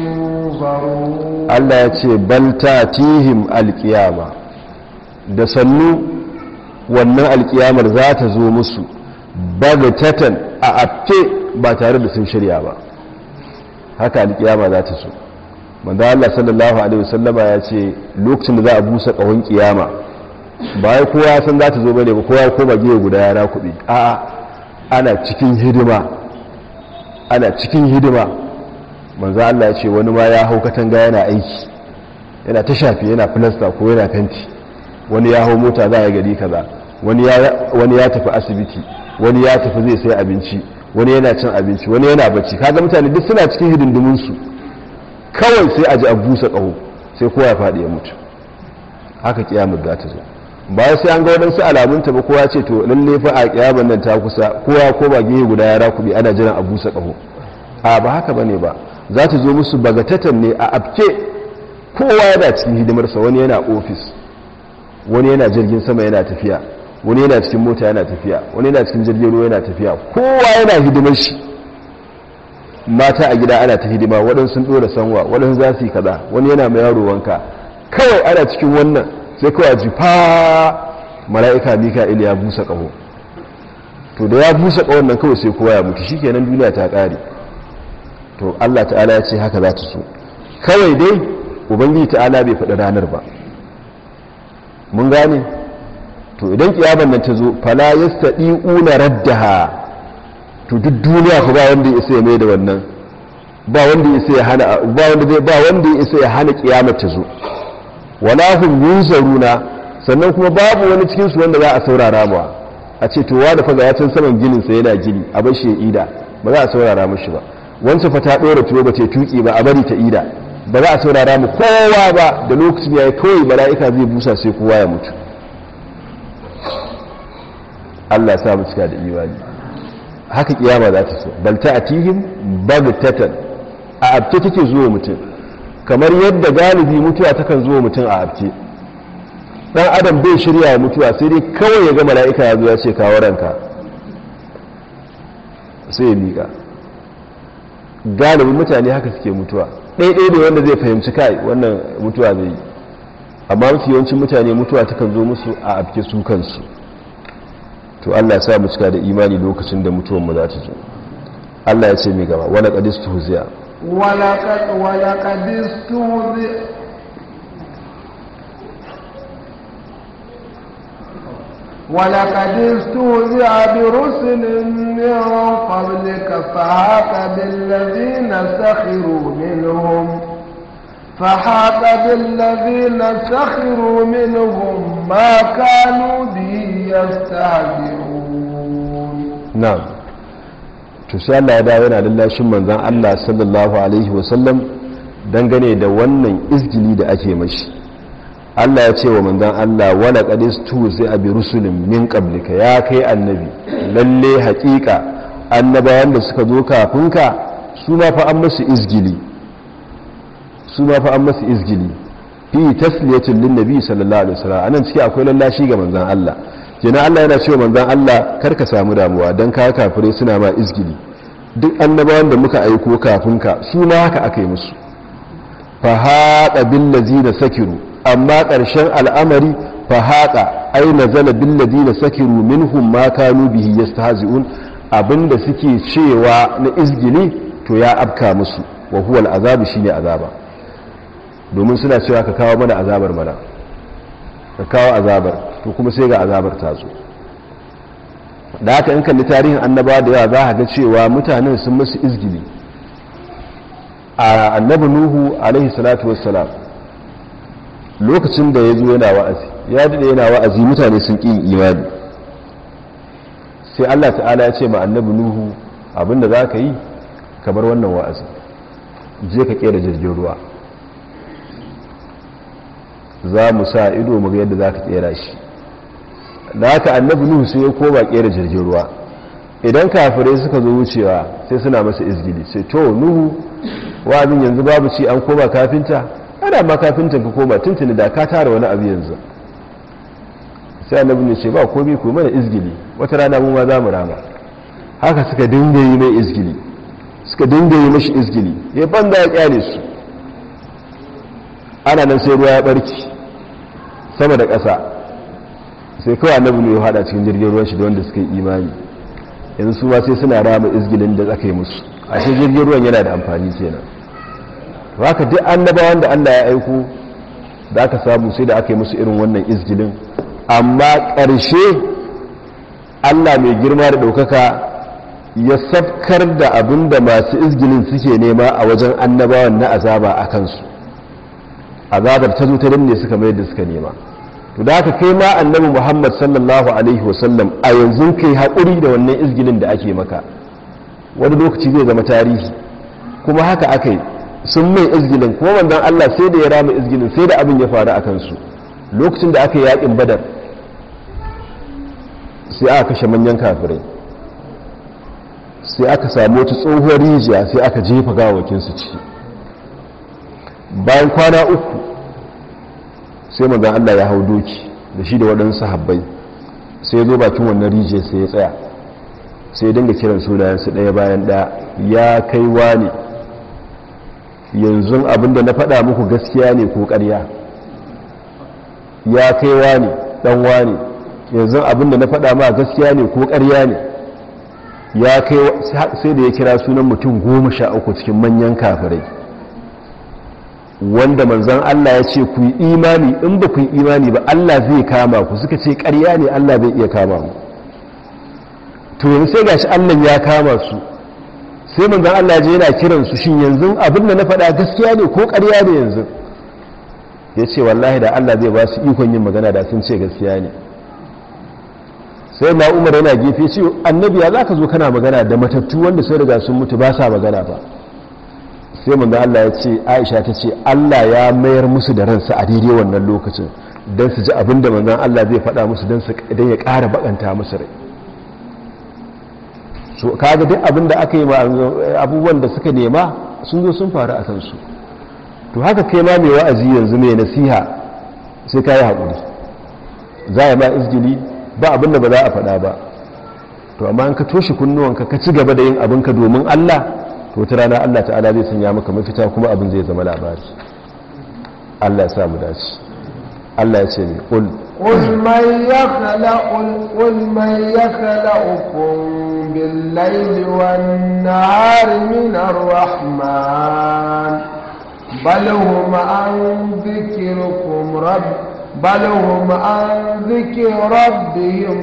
ينظرون Allah ya ce bal tatihim alkiyama da sannu wannan alkiyamar za ta zo musu bagatatan a afke ba tare da sun shirya ba haka alkiyama za ta so manzo Allah sallallahu alaihi wasallama ya ce lokacin da za a busa kahon kiyama ba ya kowa san za ta zo bane ba kowa ko ba giye guda yara kuɗi a'a ana cikin hidima ana cikin hidima manzo Allah ya ce wani ma ya hau katanga yana aiki yana ta shafi yana filasta ko yana fenti wani ya hau mota za a gari kaza wani ya wani ya tafi asibiti wani ya tafi zai sai abinci wani yana cin abinci wani yana bacci kaga mutane duk suna cikin hidindimin su kawai sai a ji a busa ƙaho sai kowa ya faɗi ya mutu haka kiyamar za ta zo bayan sai an ga waɗansu alamunta ba kowa ce to lalle fa a kiyamar nan ta kusa kowa ko ba gehe guda ya rakubi ana jiran a busa ƙaho a ba haka bane ba za ta zo musu bagatatan ne a abke kowa yana cikin hidimarsa wani yana ofis wani yana jirgin sama yana tafiya wani yana cikin mota yana tafiya wani yana cikin jirgin ruwa yana tafiya kowa yana hidimar shi mata a gida ana ta hidima waɗansu sun ɗora sanwa waɗansu za su yi kaza wani yana mai yaro wanka kawai ana cikin wannan sai kawai ji fa mala'ika mika'il ya busa ƙaho to da ya busa ƙahon nan kawai sai kowa ya mutu shikenan duniya ta ƙare to Allah ta'ala ya ce haka za ta so kawai dai ubangiji ta'ala bai faɗi ranar ba mun gane to idan kiyaman nan ta zo fala yastadi'una raddaha to duk duniya ku ba wanda ya isa ya mai da wannan ba wanda ya isa ya hana ba wanda zai ba wanda ya isa ya hana kiyamar ta zo wala hum yunzaruna sannan kuma babu wani cikin su wanda za a saurara ba a ce to wanda fa ga yacin saman ginin sa yana gini a bar shi ya ida ba za a saurara mishi ba wancan fa ta dora tuwo ba ta tuki ba a bari ta ida ba za a saurara mu kowa ba da lokacin yayi kawai mala'ika zai busa sai kowa ya mutu Allah ya sa mu cika da imani haka kiyama za ta so bal ta'tihim bagtatan a abce take zuwa mutum kamar yadda galibi mutuwa takan zuwa mutum a abce dan adam bai shirya mutuwa sai dai kawai ya ga mala'ika ya zo ya ce kawo ranka sai ya miƙa galibin mutane haka suke mutuwa ɗaiɗai da wanda zai fahimci kai wannan mutuwa zai yi amma mafi yawancin mutane mutuwa takan zo musu a abke su kansu to Allah ya sa mu cika da imani lokacin da mutuwar mu za ta zo Allah ya ce mai gaba wala qadistu huziya wala qad wala qadistu ولقد استهزئ برسل من قبلك فحاق بالذين سخروا منهم فحاق بالذين سخروا منهم ما كانوا به يستهزئون na'am to sai Allah ya dawo yana lallashin manzon Allah sallallahu alaihi wasallam dangane da wannan izgili da ake mashi Allah ya ce wa manzon Allah wala qadistu sai abi rusulin min qablika ya kai annabi lalle haƙiƙa annabawan da suka zo kafin ka su ma fa an musu izgili su ma fa an musu izgili fi tasliyatin lin nabi sallallahu alaihi wasallam anan ciki akwai lallashi ga manzon Allah kenan Allah yana cewa manzon Allah kar ka samu damuwa dan ka kafire suna ma izgili duk annabawan da muka aiko kafin ka su ma haka aka yi musu fa haqa bil ladina sakiru amma ƙarshen al'amari fa haqa ay nazala bil ladina sakiru minhum ma kanu bihi yastahzi'un abinda suke cewa na izgili to ya afka musu wa huwa al azabu shine azaba domin suna cewa ka kawo mana azabar mana ka kawo azabar to kuma sai ga azabar ta zo da haka in kalli tarihin annabawa da yawa za a ga cewa mutanen sun musu izgili a annabi nuhu alaihi salatu wassalam lokacin da ya zo yana wa'azi ya daɗe yana wa'azi mutane sun ƙi imani sai allah ta'ala ya ce ma annabi nuhu abinda za ka yi kamar wannan wa'azi je ka ƙera jirgin ruwa za mu sa ido mu ga yadda za ka kera shi da haka annabi nuhu sai ya koma kera jirgin ruwa idan kafirai suka zo wucewa sai suna masa izgili sai to nuhu wa'azin yanzu babu ci an koma kafinta ana ma kafintan ka koma tuntuni da ka tara wani abu yanzu sai annabi ne ce ba komai ku mana izgili wata rana mu ma za mu rama haka suka dinga yi mai izgili suka dinga yi mashi izgili ya banda ya kyale su ana nan sai ruwa ya barki sama da ƙasa sai kawai annabi ne ya hada cikin jirgin ruwan shi da wanda suka yi imani yanzu su ma sai suna rama izgilin da aka yi musu a shi jirgin ruwan yana da amfani kenan to haka duk annabawan da Allah ya aiko da aka samu sai da aka yi musu irin wannan izgilin amma ƙarshe Allah mai girma da ɗaukaka ya safkar da abin da masu izgilin suke nema a wajen annabawan na azaba a kansu azabar ta zo ta danne suka mai da suka nema to da haka kai ma annabi Muhammad sallallahu alaihi wasallam a yanzu kai haƙuri da wannan izgilin da ake maka wani lokaci zai zama tarihi kuma haka aka yi sun mai izgilin kuma manzon Allah sai da ya rama izgilin sai da abin ya faru a kansu lokacin da aka yi yakin badar sai aka kashe manyan kafirai sai aka samu wata tsohuwar rijiya sai aka jefa gawakinsu ciki bayan kwana uku sai manzon Allah ya hau doki da shi da waɗansu sahabbai sai ya zo bakin wannan rijiya sai ya tsaya sai ya dinga kiran sunayensu ɗaya bayan ɗaya ya kai wani yanzu abinda na faɗa muku gaskiya ne ko ƙarya ya kai wani ɗan wani yanzu abinda na faɗa ma gaskiya ne ko ƙarya ne ya kai sai da ya kira sunan mutum goma sha uku cikin manyan kafirai wanda manzan Allah ya ce ku yi imani in ba ku yi imani ba Allah zai kama ku suka ce ƙarya ne Allah zai iya kama mu to yanzu sai gashi Allah ya kama su sai manzan Allah je yana kiran su shin yanzu abin da na faɗa gaskiya ne ko ƙarya ne yanzu ya ce wallahi da Allah zai ba su ikon yin magana da sun ce gaskiya ne sai na umar yana gefe ce annabi ya za ka zo kana magana da matattu wanda sai riga sun mutu ba sa magana ba sai manzan Allah ya ce aisha ta ce Allah ya mayar musu da ransa a daidai wannan lokacin don su ji abin da manzan Allah zai faɗa musu don ya ƙara baƙanta musu rai so kaga duk abin da aka yi abubuwan da suka nema sun zo sun faru a kansu to haka kai ma mai wa'azi yanzu mai nasiha sai ka yi haƙuri za a ma izgili ba abin da ba za a faɗa ba to amma an ka toshe kunnuwanka ka ci gaba da yin abinka domin Allah to ta rana Allah ta'ala zai sanya maka mafita kuma abin zai zama labari Allah ya sa mu dace Allah ya ce ne qul قل من يخلق قل من يخلقكم بالليل والنهار من الرحمن بل هم عن ذكركم رب بل هم عن ذكر ربهم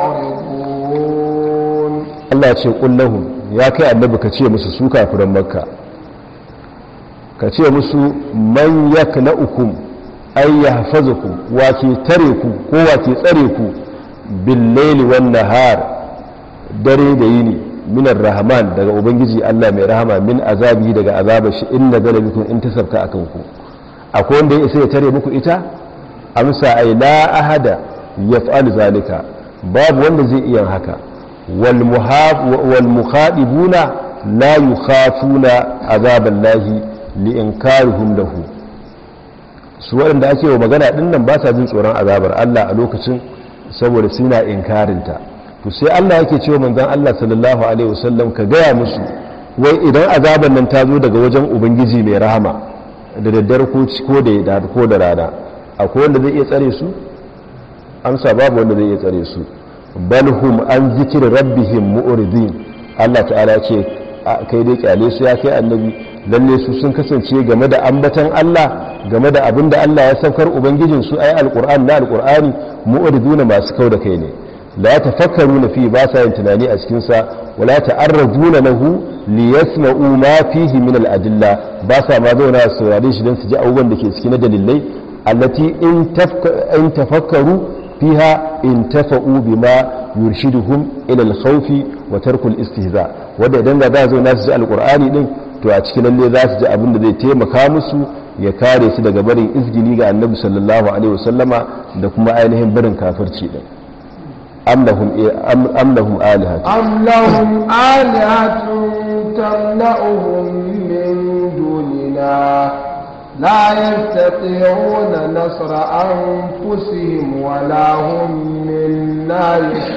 معرضون Allah ya ce qul lahum ya kai annabi ka ce musu su kafiran makka ka ce musu man yakna'ukum ay yahfazukum wa ke tare ku ko wa ke tsare ku bil laili wan nahar dare da yini minar rahman daga ubangiji Allah mai rahama min azabi daga azabar shi inna galabikum in tasabka akan ku akwai wanda ya isa ya tare muku ita amsa ay la ahada yaf'al zalika babu wanda zai iya haka wal muhab wal mukhadibuna la yukhafuna azaballahi li inkarihim lahu su waɗanda ake wa magana ɗin nan ba sa jin tsoron azabar Allah a lokacin saboda suna inkarinta to sai Allah yake cewa manzon Allah sallallahu alaihi wasallam ka gaya musu wai idan azabar nan ta zo daga wajen ubangiji mai rahama da daddare ko ko da ko da rana akwai wanda zai iya tsare su amsa babu wanda zai iya tsare su bal hum an zikri rabbihim mu'ridin Allah ta'ala ce kai dai kyale su ya kai annabi lalle su sun kasance game da ambatan Allah game da abin da Allah ya saukar ubangijin su ayi alqur'ani na alqur'ani mu'riduna masu kauda kai ne la tafakkaruna fi ba sa yin tunani a cikin sa wala ta'arraduna lahu li yasma'u ma fihi min al-adilla ba sa ma zauna su saurare shi dan su ji abubuwan da ke cikin dalilai allati in tafakkaru fiha intafa'u bima yurshiduhum ila al-khawfi wa tarku al-istihza wanda idan da za zo na su ji alqur'ani din to a cikin lalle za su ji abin da zai taimaka musu ya kare su daga barin izgili ga annabi sallallahu alaihi wasallama da kuma ainihin barin kafirci din am lahum am lahum alihatu am lahum alihatun tamna'uhum min dunina لا يستطيعون نصر أنفسهم ولا هم منا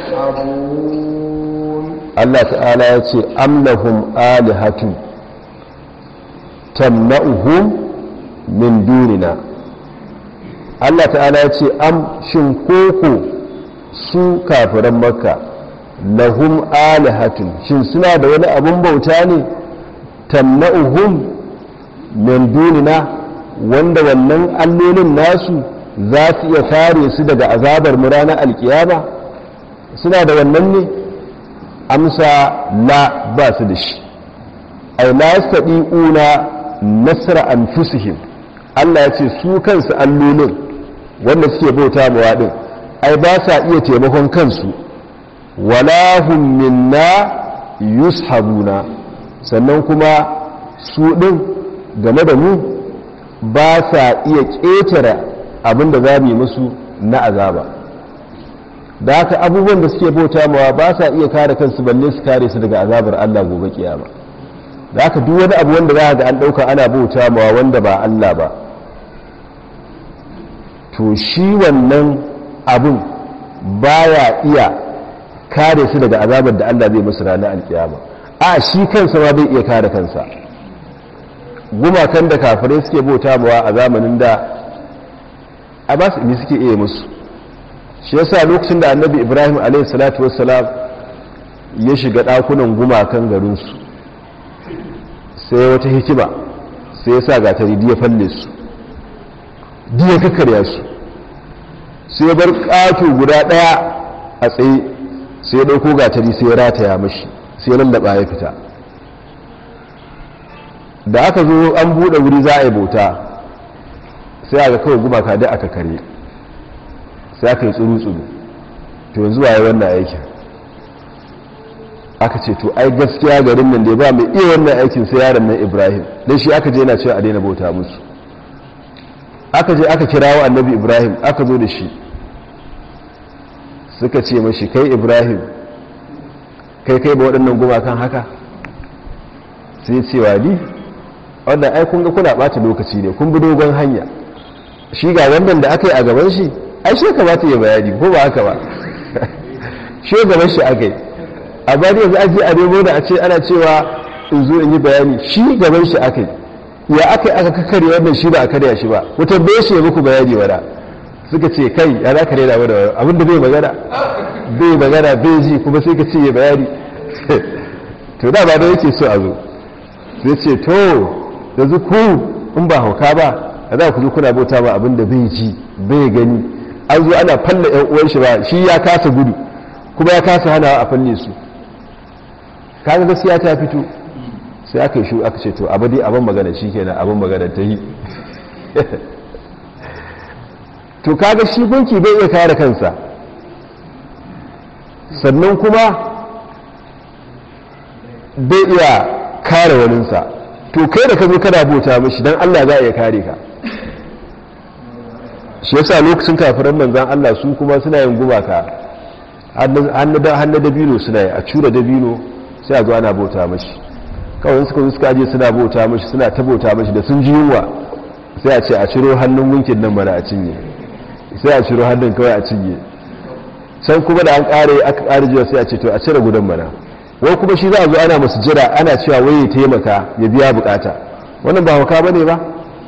يسحبون الله تعالى يقول أم لهم آلهة tamna'uhum min dunina Allah ta'ala ya ce am shin koko su kafiran makka lahum alihatun shin suna da wani abun bauta ne tamna'uhum min dunina wanda wannan allolin nasu za su iya kare su daga azabar mu ranar alkiyama suna da wannan ne amsa la ba su da shi ai la yastadi'una nasra anfusihim Allah ya ce su kansu allolin wanda suke bauta mawa din ai ba sa iya taimakon kansu wala hum minna yushabuna sannan kuma su din game da mu ba sa iya ƙetare abin da za mu yi musu na azaba da haka abubuwan da suke bauta mawa ba sa iya kare kansu balle su kare su daga azabar Allah gobe kiyama da haka duk wani abu wanda za ga an ɗauka ana bauta mawa wanda ba Allah ba to shi wannan abun baya iya kare su daga azabar da Allah zai musu ranar alkiyama a shi kansa ma bai iya kare kansa gumakan da kafirai suke bauta mawa a zamanin da a ba su ne suke iya musu shi yasa lokacin da annabi ibrahim a.s. ya shiga ɗakunan gumakan garinsu sai wata hikima sai ya sa gatari diya falle su diya kakarya su sai bar ƙato guda ɗaya a tsaye sai ya ɗauko gatari sai ya rataya mashi sai ya lallaba ya fita da aka zo an buɗe wuri za a yi bauta sai aka kawai gumaka da aka kare sai aka yi tsuru-tsuru to yanzu waye wannan aikin aka ce to ai gaskiya garin nan da ba mai iya wannan aikin sai yaron nan ibrahim don shi aka je yana cewa a daina bauta musu aka je aka kirawo annabi ibrahim aka zo da shi suka ce mashi kai ibrahim kai kai ba waɗannan gumakan haka sai cewa ni wannan ai kun ga kuna ɓata lokaci ne kun bi dogon hanya shi ga wannan da aka yi a gaban shi ai shi kamata ya bayani ko ba haka ba shi gaban shi aka yi a bari yanzu aji a nemo da a ce ana cewa in zo in yi bayani shi gaban shi aka yi ya aka yi aka kakare wannan shi ba a karya shi ba ku tambaye shi ya muku bayani wada suka ce kai ya za ka rena wada abin da bai magana bai magana bai ji kuma sai ka ce ya bayani to da ba da yake so a zo sai ce to yanzu ku in ba hauka ba a za ku zo kuna bauta ba abin da bai ji bai gani an zo ana falla yan uwan shi ba shi ya kasa gudu kuma ya kasa hana a falle su kaga gaskiya ta fito sai aka yi shu aka ce to abu dai abin magana shi kenan abin magana ta yi to kaga shi gunki bai iya kare kansa sannan kuma bai iya kare waninsa to kai da ka zo kana bauta mashi don allah za a iya kare ka shi yasa lokacin kafiran manzan allah su kuma suna yin gumaka hannu dabino suna yi a cura dabino sai a zo ana bauta mashi kawai suka zo suka je suna bauta mashi suna ta bauta mashi da sun ji yunwa sai a ce a ciro hannun gunkin nan mana a cinye sai a ciro hannun kawai a cinye can kuma da an kare aka kare jiya sai a ce to a cire gudan mana wai kuma shi za a zo ana masu jira ana cewa wai ya taimaka ya biya bukata wannan ba hauka bane ba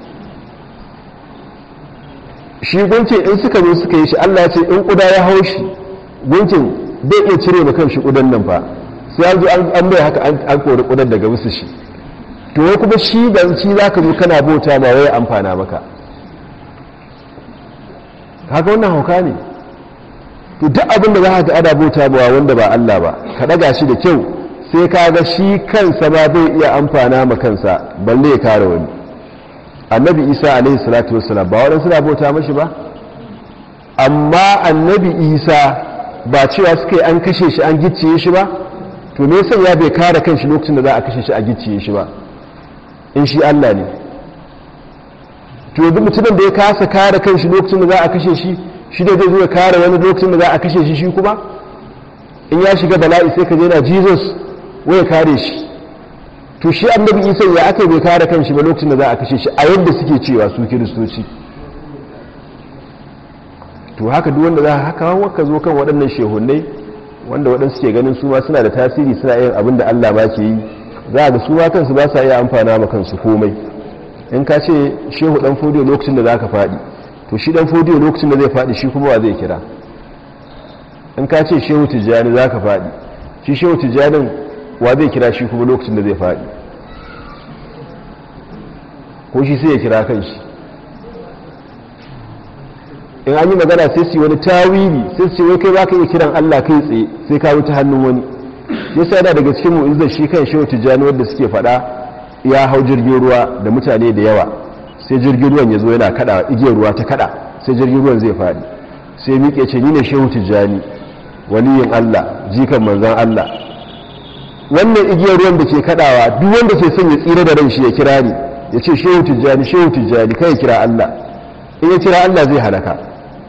shi gunkin in suka zo suka yi shi Allah ya ce in kuda ya hau shi gunkin bai iya cire ma kan shi kudan nan fa sai an zo an bai haka an kori kudan daga musu shi to wai kuma shi da shi za ka zo kana bauta ma wai amfana maka haka wannan hauka ne to duk abin da za ka ga ana bauta ma wanda ba Allah ba ka daga shi da kyau sai ka ga shi kansa ma bai iya amfana ma kansa balle ya kare wani annabi isa alaihi salatu wassalam ba waɗansu na bauta mashi ba amma annabi isa ba cewa suka yi an kashe shi an gicciye shi ba to me yasa ya bai kare kanshi lokacin da za a kashe shi a gicciye shi ba in shi Allah ne to duk mutumin da ya kasa kare kanshi lokacin da za a kashe shi shi da zai zo ya kare wani lokacin da za a kashe shi shi kuma in ya shiga bala'i sai ka je na Jesus wai kare shi to shi annabi Isa ya aka bai kare kanshi ba lokacin da za a kashe shi a yadda suke cewa su kiristoci to haka duk wanda za a haka waka zo kan waɗannan shehunai wanda waɗansu ke ganin su ma suna da tasiri suna yin abin da Allah ma ke yi za a ga su ma kansu ba sa iya amfana ma kansu komai in ka ce shehu dan fodiyo lokacin da za ka faɗi to shi dan fodiyo lokacin da zai faɗi shi kuma wa zai kira in ka ce shehu tijjani za ka faɗi shi shehu tijjanin wa zai kira shi kuma lokacin da zai faɗi ko shi sai ya kira kan shi in an yi magana sai su yi wani tawili sai su ce wai kai za ka iya kiran Allah kai tsaye sai ka wuce hannun wani yasa yana daga cikin mu'izzar shi kan shehu tijjani wanda suke faɗa ya hau jirgin ruwa da mutane da yawa sai jirgin ruwan ya zo yana kada igiyar ruwa ta kada sai jirgin ruwan zai faɗi sai miƙe ce ni ne shehu tijjani waliyin Allah jikan manzon Allah wannan igiyar ruwan da ke kadawa duk wanda ke son ya tsira da ran shi ya kira ni ya ce shehu tijjani shehu tijjani kai ya kira Allah in ya kira Allah zai halaka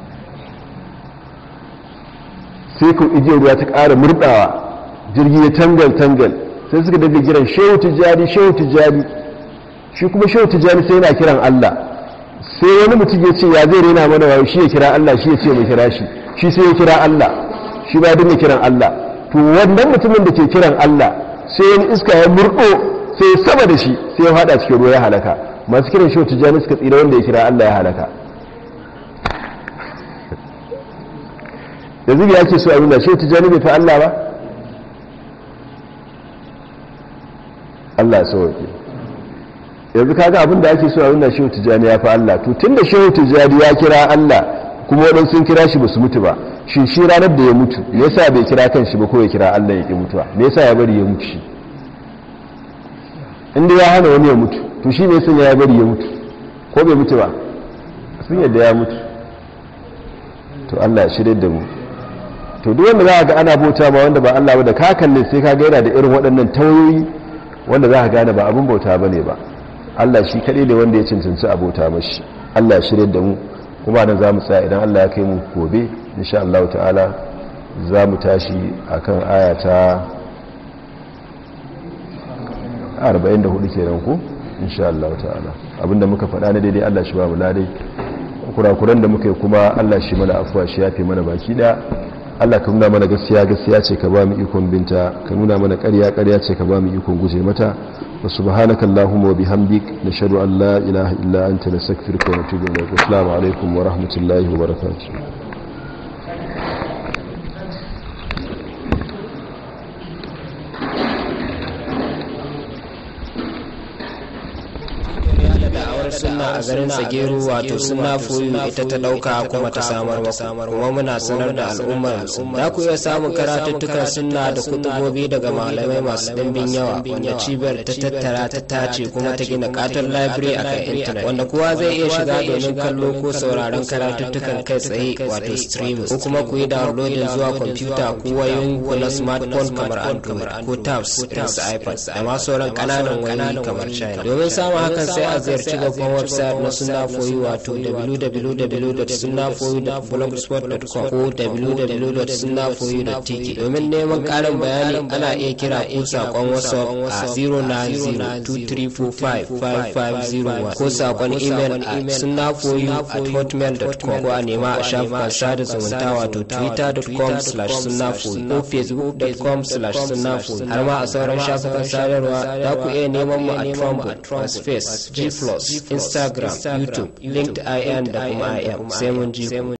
sai ku igiyar ruwa ta ƙara murɗawa jirgi ya tangal tangal sai suka daga kiran shehu tijjani shehu tijjani shi kuma shehu tijjani sai yana kiran Allah sai wani mutum ya ce ya zai rena mana wayo shi ya kira Allah shi ya ce mai kira shi shi sai ya kira Allah shi ba dinga kiran Allah to wannan mutumin da ke kiran Allah sai wani iska ya murɗo sai sama da shi sai ya fada cikin ruwa ya halaka masu kiran shehu tijjani suka tsira wanda ya kira Allah ya halaka yanzu ya ke so a nuna shehu tijjani bai fi Allah ba Allah ya sauke yanzu kaga abin da ake so a nuna shehu tijjani ya fi Allah to tun da shehu tijjani ya kira Allah kuma waɗansu sun kira shi ba su mutu ba shi shi ranar da ya mutu me yasa bai kira kan shi ba ko ya kira Allah ya ƙi mutuwa me yasa ya bari ya mutu shi inda ya hana wani ya mutu to shi ne sun ya bari ya mutu ko bai mutu ba sun yadda ya mutu to Allah ya shirye da mu to duk wanda za ga ana bauta ma wanda ba Allah ba da ka kalle sai ka ga yana da irin waɗannan tawayoyi wanda za ka gane ba abin bauta bane ba Allah shi kaɗai ne wanda ya cancanci abota mashi Allah ya shirye da mu kuma nan za mu tsaya idan Allah ya kai mu gobe insha Allah ta'ala za mu tashi akan aya ta 44 kenan ko insha Allah ta'ala abinda muka faɗa na daidai Allah shi ba mu ladai kurakuran da muka yi kuma Allah shi mana afuwa shi yafe mana baki da Allah ka nuna mana gaskiya gaskiya ce ka ba mu ikon binta ka nuna mana ƙarya ƙarya ce ka ba mu ikon guje mata wa subhanaka allahumma wa bihamdik nashhadu an la ilaha illa anta nastaghfiruka wa natubu ilayk assalamu alaikum wa rahmatullahi wa barakatuh sunna a garin tsageru wato sunna foyu ita ta dauka kuma ta samar maku kuma muna sanar da al'ummar za ku iya samun karatuttukan sunna da kutubobi daga malamai masu dimbin yawa wanda cibiyar ta tattara ta tace kuma ta gina katon library a kan intanet wanda kowa zai iya shiga domin kallo ko sauraron karatuttukan kai tsaye wato streaming ko kuma ku yi downloading zuwa kwamfuta ko wayoyin ku na smartphone kamar android ko tabs irin su ipad da ma sauran kananan wayoyi kamar china domin samun hakan sai a ziyarci babban website na suna foyi wato www.sunnafoyi.blogspot.com ko www.sunnafoyi.tk domin neman karin bayani ana iya kira ko sakon whatsapp a 09023455501 ko sakon email a sunnafoyi at hotmail.com ko a nema a shafukan sada zumunta wato twitter.com slash sunnafoyi ko facebook.com slash sunnafoyi har ma a sauran shafukan sadarwa za ku iya neman mu a trumbo space g plus instagram youtube linkedin da kuma im sai mun ji